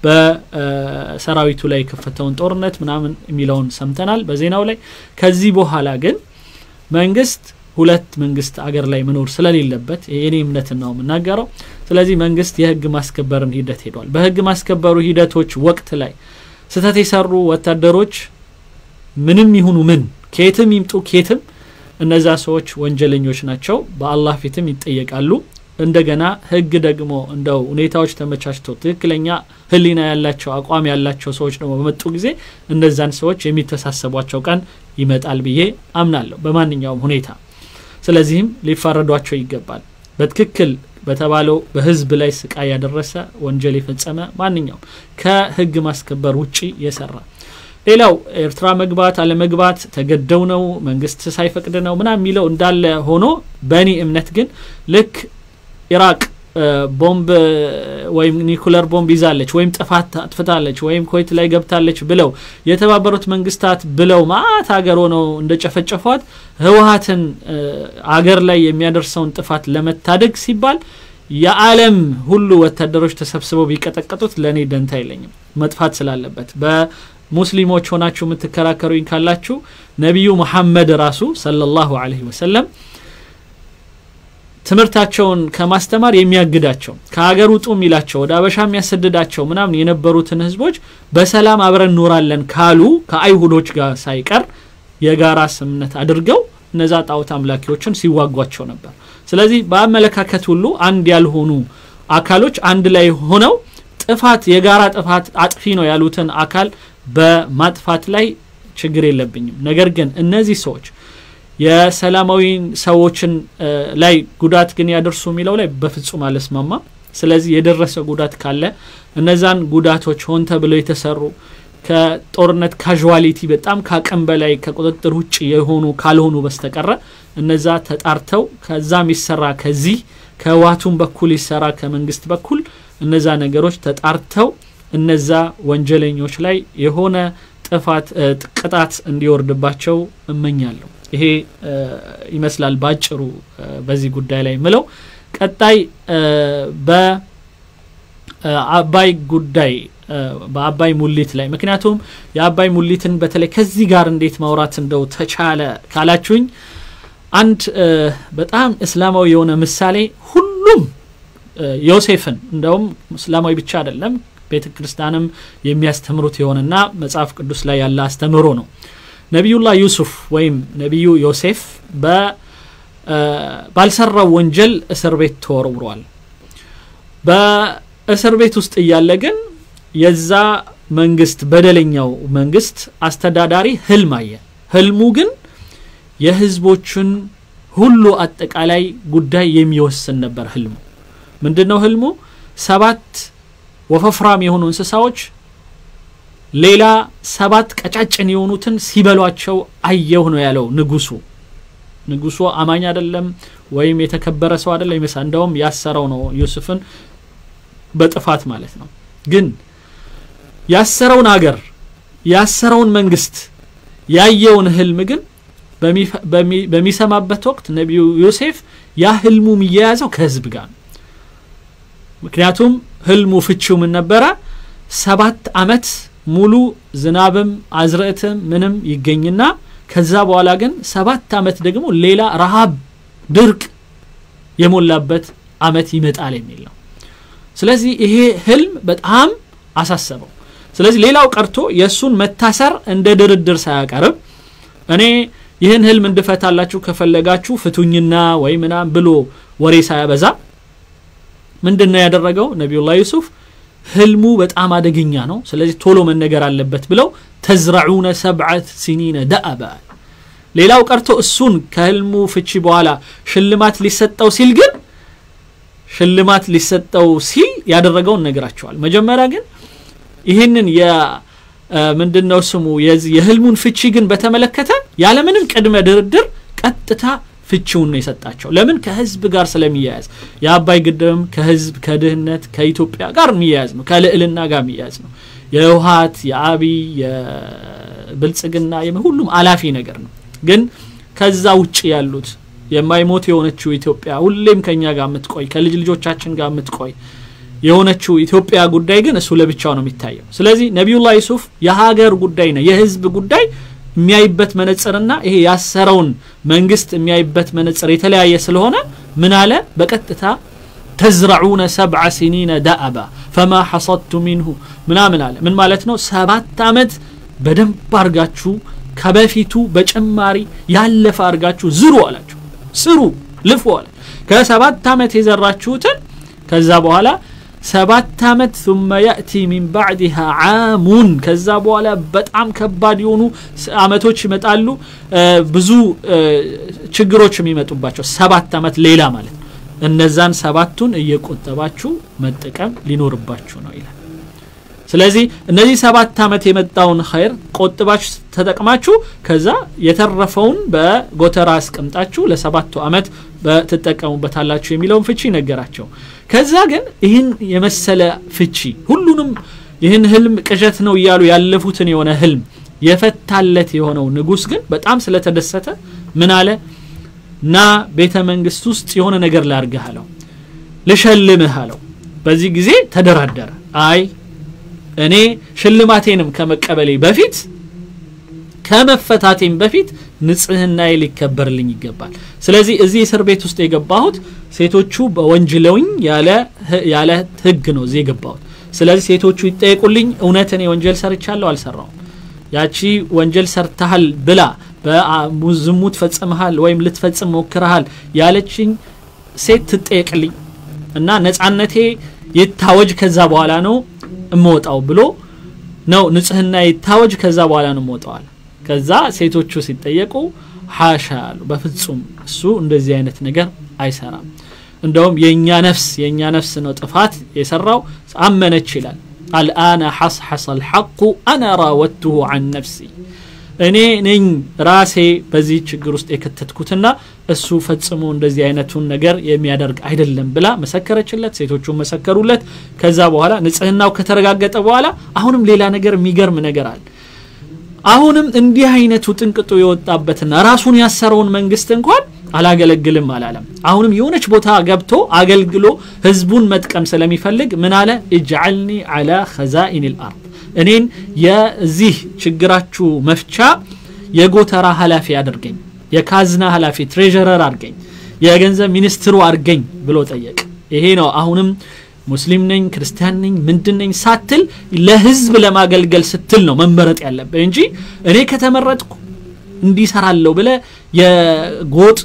በሰራዊቱ ላይ የከፈተውን ጦርነት ምናምን የሚለውን ሰምተናል በዜናው ላይ ከዚህ በኋላ ግን መንግስት ሁለት መንግስት አገር ላይ መኖር ስለሌለበት የኔ እምነትን ነው የምናገረው ስለዚህ መንግስት የህግ ማስከበርን ሂደት ሄዷል በህግ ማስከበሩ ሂደቶች ወቅት ላይ ስተት የሰሩ ወታደሮች ምንም ይሁኑ ምን ኬትም ይምጡ ኬትም እነዛ ሰዎች ወንጀለኞች ናቸው በአላህ ፊትም ይጠየቃሉ እንደገና ህግ ደግሞ እንደው ሁኔታዎች ተመቻችተው ትክክለኛ ህሊና ያላቸው አቋም ያላቸው ሰዎች ደግሞ በመጡ ጊዜ እነዛን ሰዎች የሚተሳሰቧቸው ቀን ይመጣል ብዬ አምናለሁ በማንኛውም ሁኔታ ስለዚህም ሊፋረዷቸው ይገባል በትክክል በተባለው በህዝብ ላይ ስቃይ ያደረሰ ወንጀል የፈጸመ ማንኛውም ከህግ ማስከበር ውጪ የሰራ ሌላው ኤርትራ መግባት አለመግባት ተገደው ነው መንግስት ሳይፈቅድ ነው ምና የሚለው እንዳለ ሆኖ በእኔ እምነት ግን ልክ ኢራቅ ቦምብ ወይም ኒኩለር ቦምብ ይዛለች ወይም ጥፋት አጥፍታለች ወይም ኮይት ላይ ገብታለች ብለው የተባበሩት መንግስታት ብለው ማት ሀገር ሆነው እንደጨፈጨፏት ህወሀትን አገር ላይ የሚያደርሰውን ጥፋት ለመታደግ ሲባል የዓለም ሁሉ ወታደሮች ተሰብስበው ቢቀጠቀጡት ለእኔ ደንታ አይለኝም መጥፋት ስላለበት በሙስሊሞች ሆናችሁ የምትከራከሩኝ ካላችሁ ነቢዩ መሐመድ ራሱ ሰለላሁ ዐለይሂ ወሰለም ትምህርታቸውን ከማስተማር የሚያግዳቸው ከሀገር ውጡ የሚላቸው ወደ አበሻ የሚያሰድዳቸው ምናምን የነበሩትን ህዝቦች በሰላም አብረን እኖራለን ካሉ ከአይሁዶች ጋር ሳይቀር የጋራ ስምነት አድርገው እነዛ ጣዖት አምላኪዎችን ሲዋጓቸው ነበር ስለዚህ በአመለካከት ሁሉ አንድ ያልሆኑ አካሎች አንድ ላይ ሆነው ጥፋት የጋራ ጥፋት አጥፊ ነው ያሉትን አካል በማጥፋት ላይ ችግር የለብኝም ነገር ግን እነዚህ ሰዎች የሰላማዊ ሰዎችን ላይ ጉዳት ግን ያደርሱ የሚለው ላይ በፍጹም አለስማማ ስለዚህ የደረሰ ጉዳት ካለ እነዛን ጉዳቶች ሆን ተብለው የተሰሩ ከጦርነት ካዥዋሊቲ በጣም ካቅም በላይ ከቁጥጥር ውጭ የሆኑ ካልሆኑ በስተቀረ እነዛ ተጣርተው ከዛም ይሰራ ከዚህ ከዋቱም በኩል ይሰራ ከመንግስት በኩል እነዛ ነገሮች ተጣርተው እነዛ ወንጀለኞች ላይ የሆነ ጥፋት ቅጣት እንዲወርድባቸው እመኛለሁ ይሄ ይመስላል ባጭሩ በዚህ ጉዳይ ላይ ምለው ቀጣይ በአባይ ጉዳይ በአባይ ሙሊት ላይ ምክንያቱም የአባይ ሙሊትን በተለይ ከዚህ ጋር እንዴት ማውራት እንደው ተቻለ ካላችሁኝ አንድ በጣም እስላማዊ የሆነ ምሳሌ ሁሉም ዮሴፍን እንደውም እስላማዊ ብቻ አይደለም ቤተ ክርስቲያንም የሚያስተምሩት የሆነና መጽሐፍ ቅዱስ ላይ ያለ አስተምሮ ነው ነቢዩላህ ዩሱፍ ወይም ነቢዩ ዮሴፍ ባልሰራው ወንጀል እስር ቤት ተወርውሯል በእስር ቤት ውስጥ እያለ ግን የዛ መንግስት በደለኛው መንግስት አስተዳዳሪ ህልም አየ ህልሙ ግን የህዝቦችን ሁሉ አጠቃላይ ጉዳይ የሚወስን ነበር ህልሙ ምንድን ነው ህልሙ ሰባት ወፈፍራም የሆኑ እንስሳዎች ሌላ ሰባት ቀጫጭን የሆኑትን ሲበሏቸው አየሁ ነው ያለው ንጉሱ ንጉሱ አማኝ አይደለም ወይም የተከበረ ሰው አይደለም ይመሳ እንደውም ያሰረው ነው ዩሱፍን በጥፋት ማለት ነው ግን ያሰረውን አገር ያሰረውን መንግስት ያየውን ህልም ግን በሚሰማበት ወቅት ነቢዩ ዮሴፍ ያ ህልሙ የሚያያዘው ከህዝብ ጋር ነው ምክንያቱም ህልሙ ፍቺው ምን ነበረ ሰባት አመት ሙሉ ዝናብም አዝርዕትም ምንም ይገኝና ከዛ በኋላ ግን ሰባት አመት ደግሞ ሌላ ረሃብ ድርቅ የሞላበት አመት ይመጣል የሚል ነው ስለዚህ ይሄ ህልም በጣም አሳሰበው ስለዚህ ሌላው ቀርቶ የእሱን መታሰር እንደ ድርድር ሳያቀርብ እኔ ይህን ህልም እንድፈታላችሁ ከፈለጋችሁ ፍቱኝና ወይ ምናም ብሎ ወሬ ሳያበዛ ምንድን ነው ያደረገው ነቢዩላህ ዩሱፍ ህልሙ በጣም አደገኛ ነው ስለዚህ ቶሎ መነገር አለበት ብለው ተዝረዑነ ሰብዓት ሲኒነ ደአበ ሌላው ቀርቶ እሱን ከህልሙ ፍቺ በኋላ ሽልማት ሊሰጠው ሲል ግን ሽልማት ሊሰጠው ሲል ያደረገውን ነገራቸዋል መጀመሪያ ግን ይህንን ምንድነው ስሙ የህልሙን ፍቺ ግን በተመለከተ ያለምንም ቅድመ ድርድር ቀጥታ ፍቺውን ነው የሰጣቸው ለምን ከህዝብ ጋር ስለሚያያዝ የአባይ ግድብም ከህዝብ ከድህነት ከኢትዮጵያ ጋር የሚያያዝ ነው ከልዕልና ጋር የሚያያዝ ነው የውሀት የአብይ የብልጽግና ሁሉም አላፊ ነገር ነው ግን ከዛ ውጭ ያሉት የማይሞት የሆነችው ኢትዮጵያ ሁሌም ከኛ ጋር የምትቆይ ከልጅ ልጆቻችን ጋር የምትቆይ የሆነችው ኢትዮጵያ ጉዳይ ግን እሱ ለብቻው ነው የሚታየው ስለዚህ ነቢዩላህ ዩሱፍ የሀገር ጉዳይ ነው የህዝብ ጉዳይ የሚያይበት መነጽርና ይሄ ያሰረውን መንግስት የሚያይበት መነጽር የተለያየ ስለሆነ ምን አለ በቀጥታ ተዝረዑነ ሰብዐ ሲኒነ ዳአባ ፈማ ሐሰድቱ ሚንሁ ምናምን አለ ምን ማለት ነው ሰባት አመት በደንብ አርጋችሁ ከበፊቱ በጭማሪ ያለፈ አርጋችሁ ዝሩ አላቸው ስሩ ልፉ አለ ከሰባት አመት የዘራችሁትን ከዛ በኋላ ሰባት አመት ثم يأتي من بعدها عامون ከዛ በኋላ በጣም ከባድ የሆኑ አመቶች ይመጣሉ ብዙ ችግሮች የሚመጡባቸው ሰባት አመት ሌላ ማለት እነዛን ሰባቱን እየቆጠባችሁ መጠቀም ሊኖርባችሁ ነው ይላል ስለዚህ እነዚህ ሰባት አመት የመጣውን ኸይር ቆጥባችሁ ተጠቅማችሁ ከዛ የተረፈውን በጎተራ አስቀምጣችሁ ለሰባቱ አመት ትጠቀሙበታላችሁ የሚለውን ፍቺ ነገራቸው ከዛ ግን ይህን የመሰለ ፍቺ ሁሉንም ይህን ህልም ቅዠት ነው እያሉ ያለፉትን የሆነ ህልም የፈታለት የሆነው ንጉስ ግን በጣም ስለተደሰተ ምን አለ ና ቤተ መንግስት ውስጥ የሆነ ነገር ላርግህ አለው ልሸልምህ አለው በዚህ ጊዜ ተደራደረ አይ እኔ ሽልማቴንም ከመቀበሌ በፊት ከመፈታቴም በፊት ንጽህናዬ ሊከበርልኝ ይገባል ስለዚህ እዚህ እስር ቤት ውስጥ የገባሁት ሴቶቹ በወንጅለውኝ ያለ ህግ ነው እዚህ የገባሁት ስለዚህ ሴቶቹ ይጠየቁልኝ እውነት እኔ ወንጀል ሰርቻለሁ አልሰራውም ያቺ ወንጀል ሰርተሃል ብላ በዝሙት ፈጽመሃል ወይም ልትፈጽም ሞክረሃል ያለችኝ ሴት ትጠየቅልኝ እና ነጻነቴ ይታወጅ ከዛ በኋላ ነው እምወጣው ብሎ ነው ንጽህና ይታወጅ ከዛ በኋላ ነው እምወጣዋል ከዛ ሴቶቹ ሲጠየቁ ሀሻ አሉ በፍጹም እሱ እንደዚህ አይነት ነገር አይሰራም እንደውም የእኛ ነፍስ የእኛ ነፍስ ነው ጥፋት የሰራው አመነች ይላል አልአነ ሐስሐሰ አልሐቁ አና ራወትሁ አን ነፍሲ እኔ ነኝ ራሴ በዚህ ችግር ውስጥ የከተትኩትና እሱ ፈጽሞ እንደዚህ አይነቱን ነገር የሚያደርግ አይደለም ብላ መሰከረችለት ሴቶቹ መሰከሩለት ከዛ በኋላ ንጽህናው ከተረጋገጠ በኋላ አሁንም ሌላ ነገር የሚገርም ነገር አለ አሁንም እንዲህ አይነቱ ጥንቅጡ የወጣበትና ራሱን ያሰረውን መንግስት እንኳን አላገለግልም አላለም አሁንም የሆነች ቦታ ገብቶ አገልግሎ ህዝቡን መጥቀም ስለሚፈልግ ምን አለ እጅዓልኒ አላ ኸዛኢን ልአርድ እኔን የዚህ ችግራችሁ መፍቻ የጎተራ ኃላፊ አድርገኝ የካዝና ኃላፊ ትሬዥረር አድርገኝ የገንዘብ ሚኒስትሩ አድርገኝ ብሎ ጠየቅ ይሄ ነው አሁንም ሙስሊም ነኝ ክርስቲያን ነኝ ምንድን ነኝ ሳትል ለህዝብ ለማገልገል ስትል ነው መመረጥ ያለብህ እንጂ እኔ ከተመረጥኩ እንዲሰራለሁ ብለ የጎጥ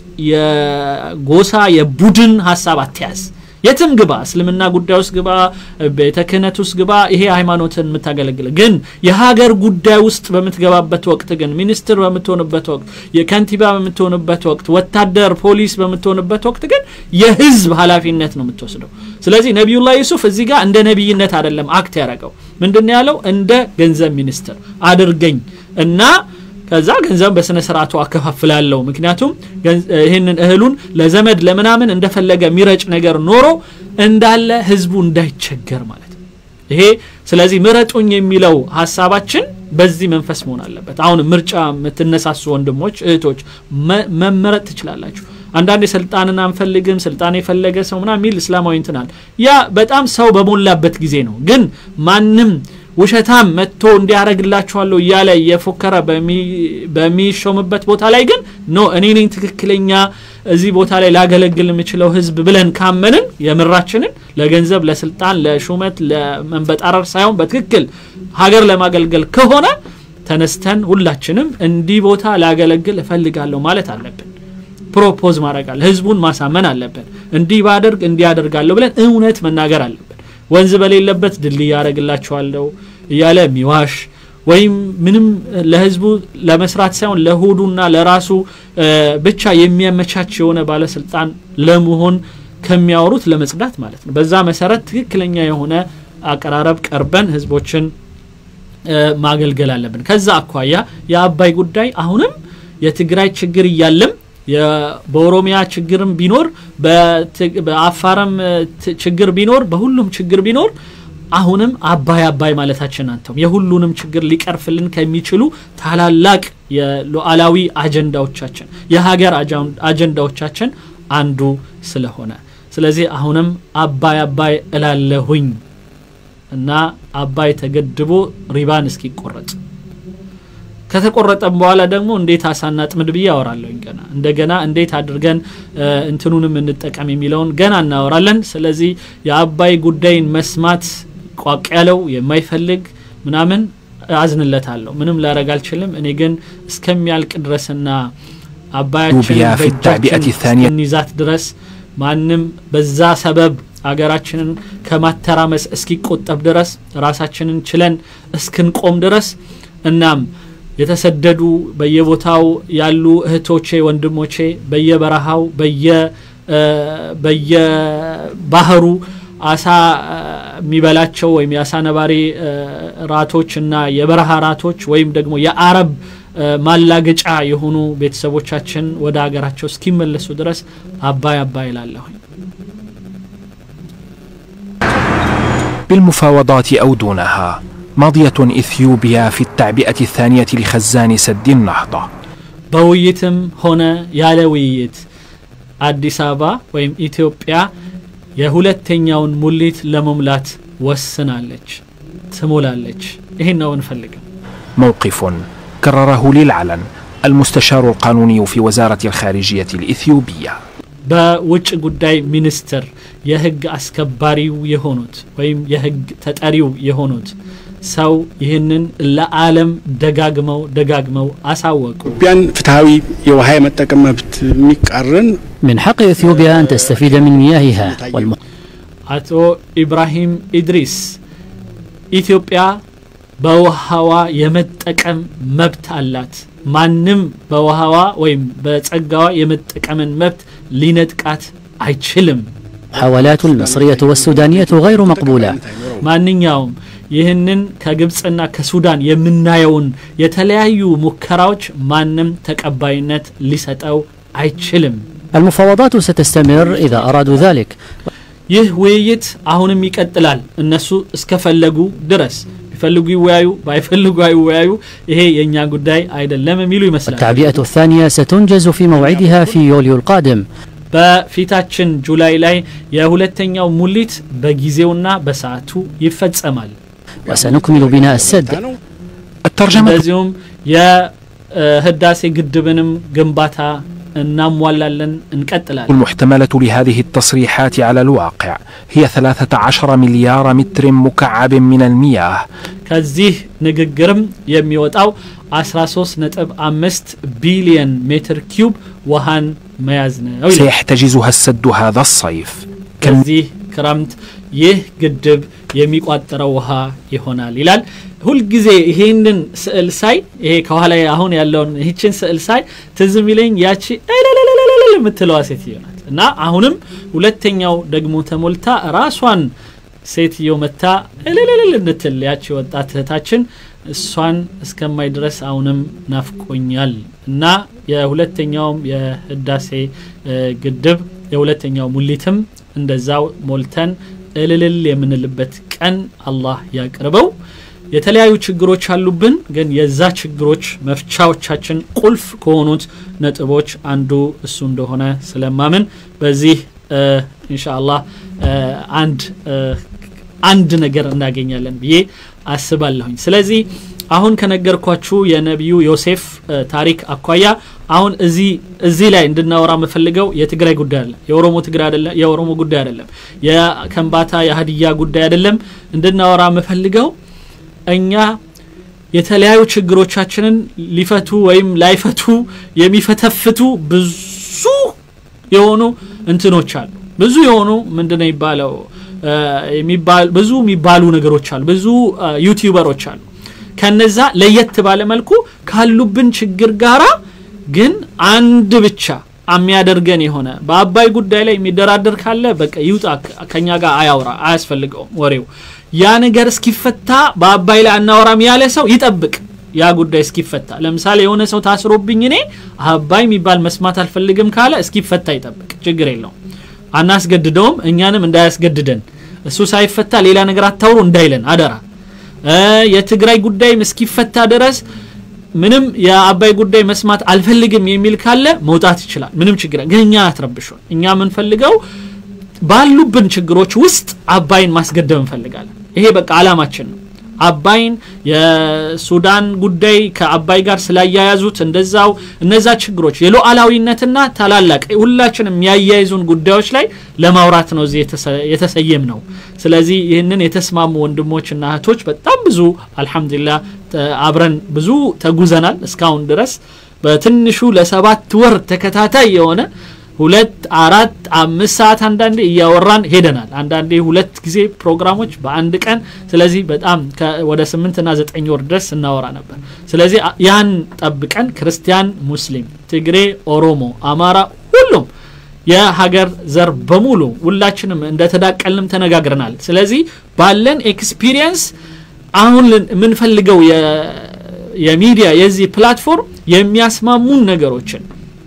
የጎሳ የቡድን ሀሳብ አትያዝ የትም ግባ እስልምና ጉዳይ ውስጥ ግባ ቤተ ክህነት ውስጥ ግባ ይሄ ሃይማኖትን የምታገለግል ግን የሀገር ጉዳይ ውስጥ በምትገባበት ወቅት ግን ሚኒስትር በምትሆንበት ወቅት የከንቲባ በምትሆንበት ወቅት ወታደር ፖሊስ በምትሆንበት ወቅት ግን የህዝብ ኃላፊነት ነው የምትወስደው ስለዚህ ነቢዩላህ ዩሱፍ እዚህ ጋር እንደ ነቢይነት አይደለም አክት ያደረገው ምንድን ያለው እንደ ገንዘብ ሚኒስትር አድርገኝ እና ከዛ ገንዘብ በስነ ስርዓቱ አከፋፍላለሁ ምክንያቱም ይህንን እህሉን ለዘመድ ለምናምን እንደፈለገ የሚረጭ ነገር ኖሮ እንዳለ ህዝቡ እንዳይቸገር ማለት ነው ይሄ ስለዚህ ምረጡኝ የሚለው ሀሳባችን በዚህ መንፈስ መሆን አለበት አሁን ምርጫ የምትነሳሱ ወንድሞች እህቶች መመረጥ ትችላላችሁ አንዳንድ ስልጣንን አንፈልግም ስልጣን የፈለገ ሰው ምና የሚል እስላማዊ እንትናል ያ በጣም ሰው በሞላበት ጊዜ ነው ግን ማንም ውሸታም መጥቶ እንዲያደረግላችኋለሁ እያለ እየፎከረ በሚሾምበት ቦታ ላይ ግን ኖ እኔ ነኝ ትክክለኛ እዚህ ቦታ ላይ ላገለግል የምችለው ህዝብ ብለን ካመንን የምራችንን ለገንዘብ ለስልጣን ለሹመት ለመንበጣረር ሳይሆን በትክክል ሀገር ለማገልገል ከሆነ ተነስተን ሁላችንም እንዲህ ቦታ ላገለግል እፈልጋለሁ ማለት አለብን ፕሮፖዝ ማድረግ አለ ህዝቡን ማሳመን አለብን እንዲህ ባደርግ እንዲህ አደርጋለሁ ብለን እውነት መናገር አለብን ወንዝ በሌለበት ድልድይ ያደረግላቸዋለሁ እያለ የሚዋሽ ወይም ምንም ለህዝቡ ለመስራት ሳይሆን ለሆዱና ለራሱ ብቻ የሚያመቻች የሆነ ባለስልጣን ለመሆን ከሚያወሩት ለመጽዳት ማለት ነው በዛ መሰረት ትክክለኛ የሆነ አቀራረብ ቀርበን ህዝቦችን ማገልገል አለብን ከዛ አኳያ የአባይ ጉዳይ አሁንም የትግራይ ችግር እያለም በኦሮሚያ ችግርም ቢኖር በአፋርም ችግር ቢኖር በሁሉም ችግር ቢኖር አሁንም አባይ አባይ ማለታችን አንተም የሁሉንም ችግር ሊቀርፍልን ከሚችሉ ታላላቅ የሉዓላዊ አጀንዳዎቻችን የሀገር አጀንዳዎቻችን አንዱ ስለሆነ ስለዚህ አሁንም አባይ አባይ እላለሁኝ እና አባይ ተገድቦ ሪባን እስኪቆረጥ ከተቆረጠም በኋላ ደግሞ እንዴት አሳና ጥምድ ብዬ አወራለሁኝ ገና እንደገና እንዴት አድርገን እንትኑንም እንጠቀም የሚለውን ገና እናወራለን ስለዚህ የአባይ ጉዳይን መስማት ቋቅ ያለው የማይፈልግ ምናምን አዝንለታለሁ ምንም ላረግ አልችልም እኔ ግን እስከሚያልቅ ድረስና አባያችን እንይዛት ድረስ ማንም በዛ ሰበብ አገራችንን ከማተራመስ እስኪቆጠብ ድረስ ራሳችንን ችለን እስክንቆም ድረስ እናም የተሰደዱ በየቦታው ያሉ እህቶቼ ወንድሞቼ በየበረሃው በየባህሩ አሳ የሚበላቸው ወይም የአሳ ነባሪ ራቶች እና የበረሃ ራቶች ወይም ደግሞ የአረብ ማላገጫ የሆኑ ቤተሰቦቻችን ወደ ሀገራቸው እስኪመለሱ ድረስ አባይ አባይ እላለሁኝ بالمفاوضات أو دونها مضية إثيوبيا في التعبئة الثانية لخزان سد النهضة በውይይትም ሆነ ያለ ውይይት አዲስ አበባ ወይም ኢትዮጵያ የሁለተኛውን ሙሊት ለመሙላት ወስናለች ትሞላለች ይህን ነው እንፈልገው موقف كرره للعلن المستشار القانوني في وزارة الخارجية الإثيوبية በውጭ ጉዳይ ሚኒስትር የህግ አስከባሪው የሆኑት ወይም የህግ ተጠሪው የሆኑት ሰው ይህንን ለዓለም ደጋግመው ደጋግመው አሳወቁ ኢትዮጵያን ፍትሐዊ የውሃ የመጠቀም መብት የሚቃረን من حق إثيوبيا أن تستفيد من مياهها والم... አቶ ኢብራሂም ኢድሪስ ኢትዮጵያ በውሃዋ የመጠቀም መብት አላት ማንም በውሃዋ ወይም በጸጋዋ የመጠቀምን መብት ሊነጥቃት አይችልም المحاولات المصرية والسودانية غير مقبولة ማንኛውም ይህንን ከግብፅና ከሱዳን የምናየውን የተለያዩ ሙከራዎች ማንም ተቀባይነት ሊሰጠው አይችልም المفاوضات ستستمر إذا أرادوا ذلك ይህ ውይይት አሁንም ይቀጥላል እነሱ እስከፈለጉ ድረስ ቢፈልጉ ይወያዩ ባይፈልጉ አይወያዩ ይሄ የእኛ ጉዳይ አይደለም የሚሉ ይመስላል التعبئة الثانية ستنجز في موعدها في يوليو القادم በፊታችን ጁላይ ላይ የሁለተኛው ሙሊት በጊዜውና በሰዓቱ ይፈጸማል وسنكمل بناء السد እንደዚሁም የህዳሴ ግድብንም ግንባታ እናሟላለን እንቀጥላለን المحتملة لهذه التصريحات على الواقع هي 13 مليار متر مكعب من المياه ከዚህ ንግግርም የሚወጣው 13.5 ቢሊየን ሜትር ኪዩብ ውሃን መያዝ ነው ይላል። سيحتجزها السد هذا الصيف ከዚህ ክረምት ይህ ግድብ የሚቋጠረው ውሃ ይሆናል ይላል ሁልጊዜ ይሄንን ስዕል ሳይ ይሄ ከኋላ አሁን ያለውን ይህችን ስዕል ሳይ ትዝ የሚለኝ ያቺ እልልልልልል የምትለዋ ሴትዮ ናት እና አሁንም ሁለተኛው ደግሞ ተሞልታ ራሷን ሴትዮ መታ እልልልል እንድትል ያቺ ወጣት እህታችን እሷን እስከማይ ድረስ አሁንም ናፍቆኛል እና የሁለተኛውም የህዳሴ እ፣ ግድብ የሁለተኛው ሙሊትም እንደዛው ሞልተን እልልል የምንልበት ቀን አላህ ያቅርበው የተለያዩ ችግሮች አሉብን ግን የዛ ችግሮች መፍቻዎቻችን ቁልፍ ከሆኑት ነጥቦች አንዱ እሱ እንደሆነ ስለማምን በዚህ እ፣ ኢንሻአላህ እ፣ አንድ እ፣ አንድ ነገር እናገኛለን ብዬ አስባለሁኝ ስለዚህ አሁን ከነገርኳችሁ የነቢዩ ዮሴፍ እ፣ ታሪክ አኳያ አሁን እዚህ እዚህ ላይ እንድናወራ የምፈልገው የትግራይ ጉዳይ አለ የኦሮሞ ትግራይ አይደለም የኦሮሞ ጉዳይ አይደለም የከንባታ የሀዲያ ጉዳይ አይደለም እንድናወራ የምፈልገው እኛ የተለያዩ ችግሮቻችንን ሊፈቱ ወይም ላይፈቱ የሚፈተፍቱ ብዙ የሆኑ እንትኖች አሉ ብዙ የሆኑ ምንድነው የሚባለው እ፣ የሚባል ብዙ የሚባሉ ነገሮች አሉ ብዙ እ፣ ዩቲዩበሮች አሉ ከነዛ ለየት ባለ መልኩ ካሉብን ችግር ጋራ ግን አንድ ብቻ የሚያደርገን የሆነ በአባይ ጉዳይ ላይ የሚደራደር ካለ በቃ ይውጣ ከ- ከኛ ጋር አያውራ አያስፈልገውም ወሬው ያ ነገር እስኪፈታ በአባይ ላይ አናወራም ያለ ሰው ይጠብቅ ያ ጉዳይ እስኪፈታ ለምሳሌ የሆነ ሰው ታስሮብኝ እኔ አባይ የሚባል መስማት አልፈልግም ካለ እስኪፈታ ይጠብቅ ችግር የለውም አናስገድደውም እኛንም እንዳያስገድደን እሱ ሳይፈታ ሌላ ነገር አታውሩ እንዳይለን አደራ እ፣ የትግራይ ጉዳይም እስኪፈታ ድረስ ምንም የአባይ ጉዳይ መስማት አልፈልግም የሚል ካለ መውጣት ይችላል ምንም ችግር ግን እኛ አትረብሹን እኛ የምንፈልገው ባሉብን ችግሮች ውስጥ አባይን ማስገደብ እንፈልጋለን ይሄ በቃ አላማችን ነው አባይን የሱዳን ጉዳይ ከአባይ ጋር ስላያያዙት እንደዛው እነዛ ችግሮች የሉዓላዊነትና ታላላቅ ሁላችንም የሚያያይዙን ጉዳዮች ላይ ለማውራት ነው እዚህ የተሰ- የተሰየም ነው ስለዚህ ይህንን የተስማሙ ወንድሞችና እህቶች በጣም ብዙ አልሐምዱሊላህ ተ- አብረን ብዙ ተጉዘናል እስካሁን ድረስ በትንሹ ለሰባት ወር ተከታታይ የሆነ ሁለት አራት አምስት ሰዓት አንዳንዴ እያወራን ሄደናል አንዳንዴ ሁለት ጊዜ ፕሮግራሞች በአንድ ቀን ስለዚህ በጣም ከ- ወደ ስምንትና ዘጠኝ ወር ድረስ እናወራ ነበር ስለዚህ አ- ያን ጠብቀን ክርስቲያን ሙስሊም ትግሬ ኦሮሞ አማራ ሁሉም የሀገር ዘር በሙሉ ሁላችንም እንደተዳቀልንም ተነጋግረናል ስለዚህ ባለን ኤክስፒሪየንስ አሁን ልን- የምንፈልገው የ- የሚዲያ የዚህ ፕላትፎርም የሚያስማሙን ነገሮችን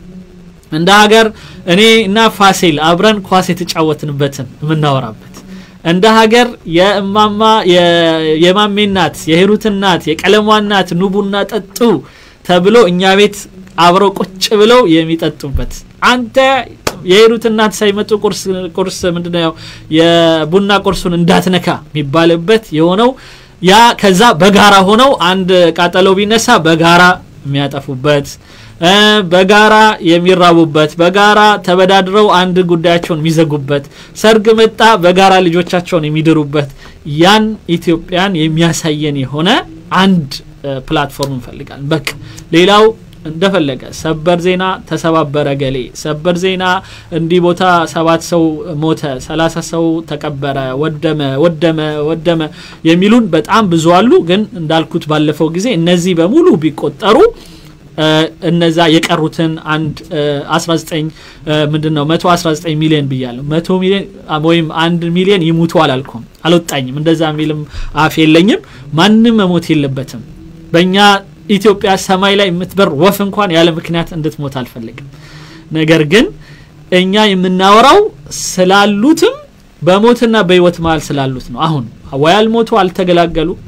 እንደ ሀገር እኔ እና ፋሲል አብረን ኳስ የተጫወትንበትን የምናወራበት እንደ ሀገር የእማማ የ- የማሜ እናት የሂሩት እናት የቀለሟ እናት ኑ ቡና ጠጡ ተብሎ እኛ ቤት አብረው ቁጭ ብለው የሚጠጡበት አንተ የሂሩት እናት ሳይመጡ ቁርስ ቁርስ ምንድነው የቡና ቁርሱን እንዳትነካ የሚባልበት የሆነው ያ ከዛ በጋራ ሆነው አንድ ቃጠሎ ቢነሳ በጋራ የሚያጠፉበት እ፣ በጋራ የሚራቡበት በጋራ ተበዳድረው አንድ ጉዳያቸውን የሚዘጉበት ሰርግ መጣ በጋራ ልጆቻቸውን የሚድሩበት ያን ኢትዮጵያን የሚያሳየን የሆነ አንድ እ፣ ፕላትፎርም እንፈልጋለን በቃ ሌላው እንደፈለገ ሰበር ዜና ተሰባበረ ገሌ ሰበር ዜና እንዲህ ቦታ ሰባት ሰው ሞተ ሰላሳ ሰው ተቀበረ ወደመ ወደመ ወደመ የሚሉን በጣም ብዙ አሉ ግን እንዳልኩት ባለፈው ጊዜ እነዚህ በሙሉ ቢቆጠሩ እ፣ እነዛ የቀሩትን አንድ እ፣ 19 እ፣ ምንድን ነው 119 ሚሊዮን ብያለሁ መቶ ሚሊዮን አ፣ ወይም አንድ ሚሊዮን ይሙቱ አላልኩም አልወጣኝም እንደዛ የሚልም አፍ የለኝም ማንም መሞት የለበትም በእኛ ኢትዮጵያ ሰማይ ላይ የምትበር ወፍ እንኳን ያለ ምክንያት እንድትሞት አልፈልግም ነገር ግን እኛ የምናወራው ስላሉትም በሞትና በህይወት መሀል ስላሉት ነው አሁን ወይ አልሞቱ አልተገላገሉ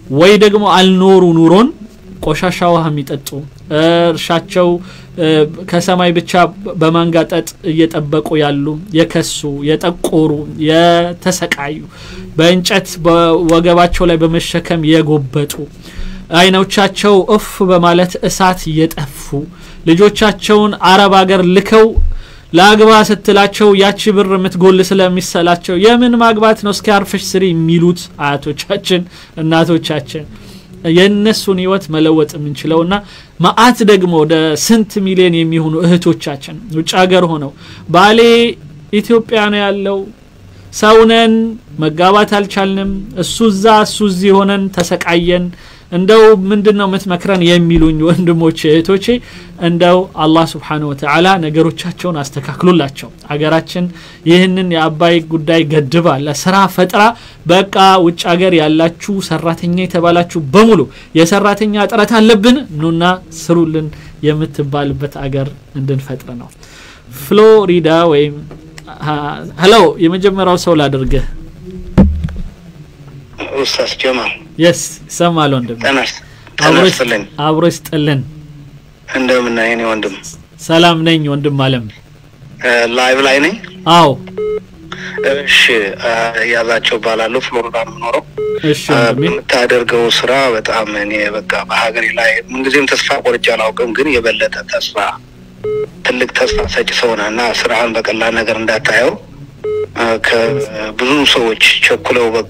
ወይ ደግሞ አልኖሩ ኑሮን ቆሻሻ ውሃ የሚጠጡ እርሻቸው ከሰማይ ብቻ በማንጋጠጥ እየጠበቁ ያሉ የከሱ የጠቆሩ የተሰቃዩ በእንጨት በወገባቸው ላይ በመሸከም የጎበጡ አይኖቻቸው እፍ በማለት እሳት እየጠፉ ልጆቻቸውን አረብ አገር ልከው ለአግባ ስትላቸው ያቺ ብር የምትጎል ስለሚሰላቸው የምን ማግባት ነው እስኪ አርፈሽ ስሪ የሚሉት አያቶቻችን እናቶቻችን የእነሱን ህይወት መለወጥ የምንችለው ና ማአት ደግሞ ወደ ስንት ሚሊዮን የሚሆኑ እህቶቻችን ውጭ ሀገር ሆነው ባሌ ኢትዮጵያ ነው ያለው ሰውነን መጋባት አልቻልንም እሱ እዛ እሱ እዚህ ሆነን ተሰቃየን እንደው ምንድን ነው የምትመክረን የሚሉኝ ወንድሞች እህቶቼ እንደው አላህ ስብሓን ወተላ ነገሮቻቸውን አስተካክሉላቸው አገራችን ይህንን የአባይ ጉዳይ ገድባ ለስራ ፈጥራ በቃ ውጭ ሀገር ያላችሁ ሰራተኛ የተባላችሁ በሙሉ የሰራተኛ እጥረት አለብን ኑና ስሩልን የምትባልበት አገር እንድንፈጥር ነው ፍሎሪዳ ወይም ሄሎ የመጀመሪያው ሰው ላድርግህ ኡስታዝ ጀማል የስ ይሰማል ወንድም ተነስልኝ አብሮ ይስጥልን እንደምን የኔ ወንድም ሰላም ነኝ ወንድም አለም ላይቭ ላይ ነኝ አዎ እሺ ያዛቸው ባላለሁ ፍሎሪዳ የምኖረው እሺ ወንድሜ የምታደርገው ስራ በጣም እኔ በቃ በሀገሬ ላይ ምንጊዜም ተስፋ ቆርጬ አላውቅም ግን የበለጠ ተስፋ ትልቅ ተስፋ ሰጭ ሰው ነህ እና ስራህን በቀላል ነገር እንዳታየው ከብዙ ሰዎች ቸኩለው በቃ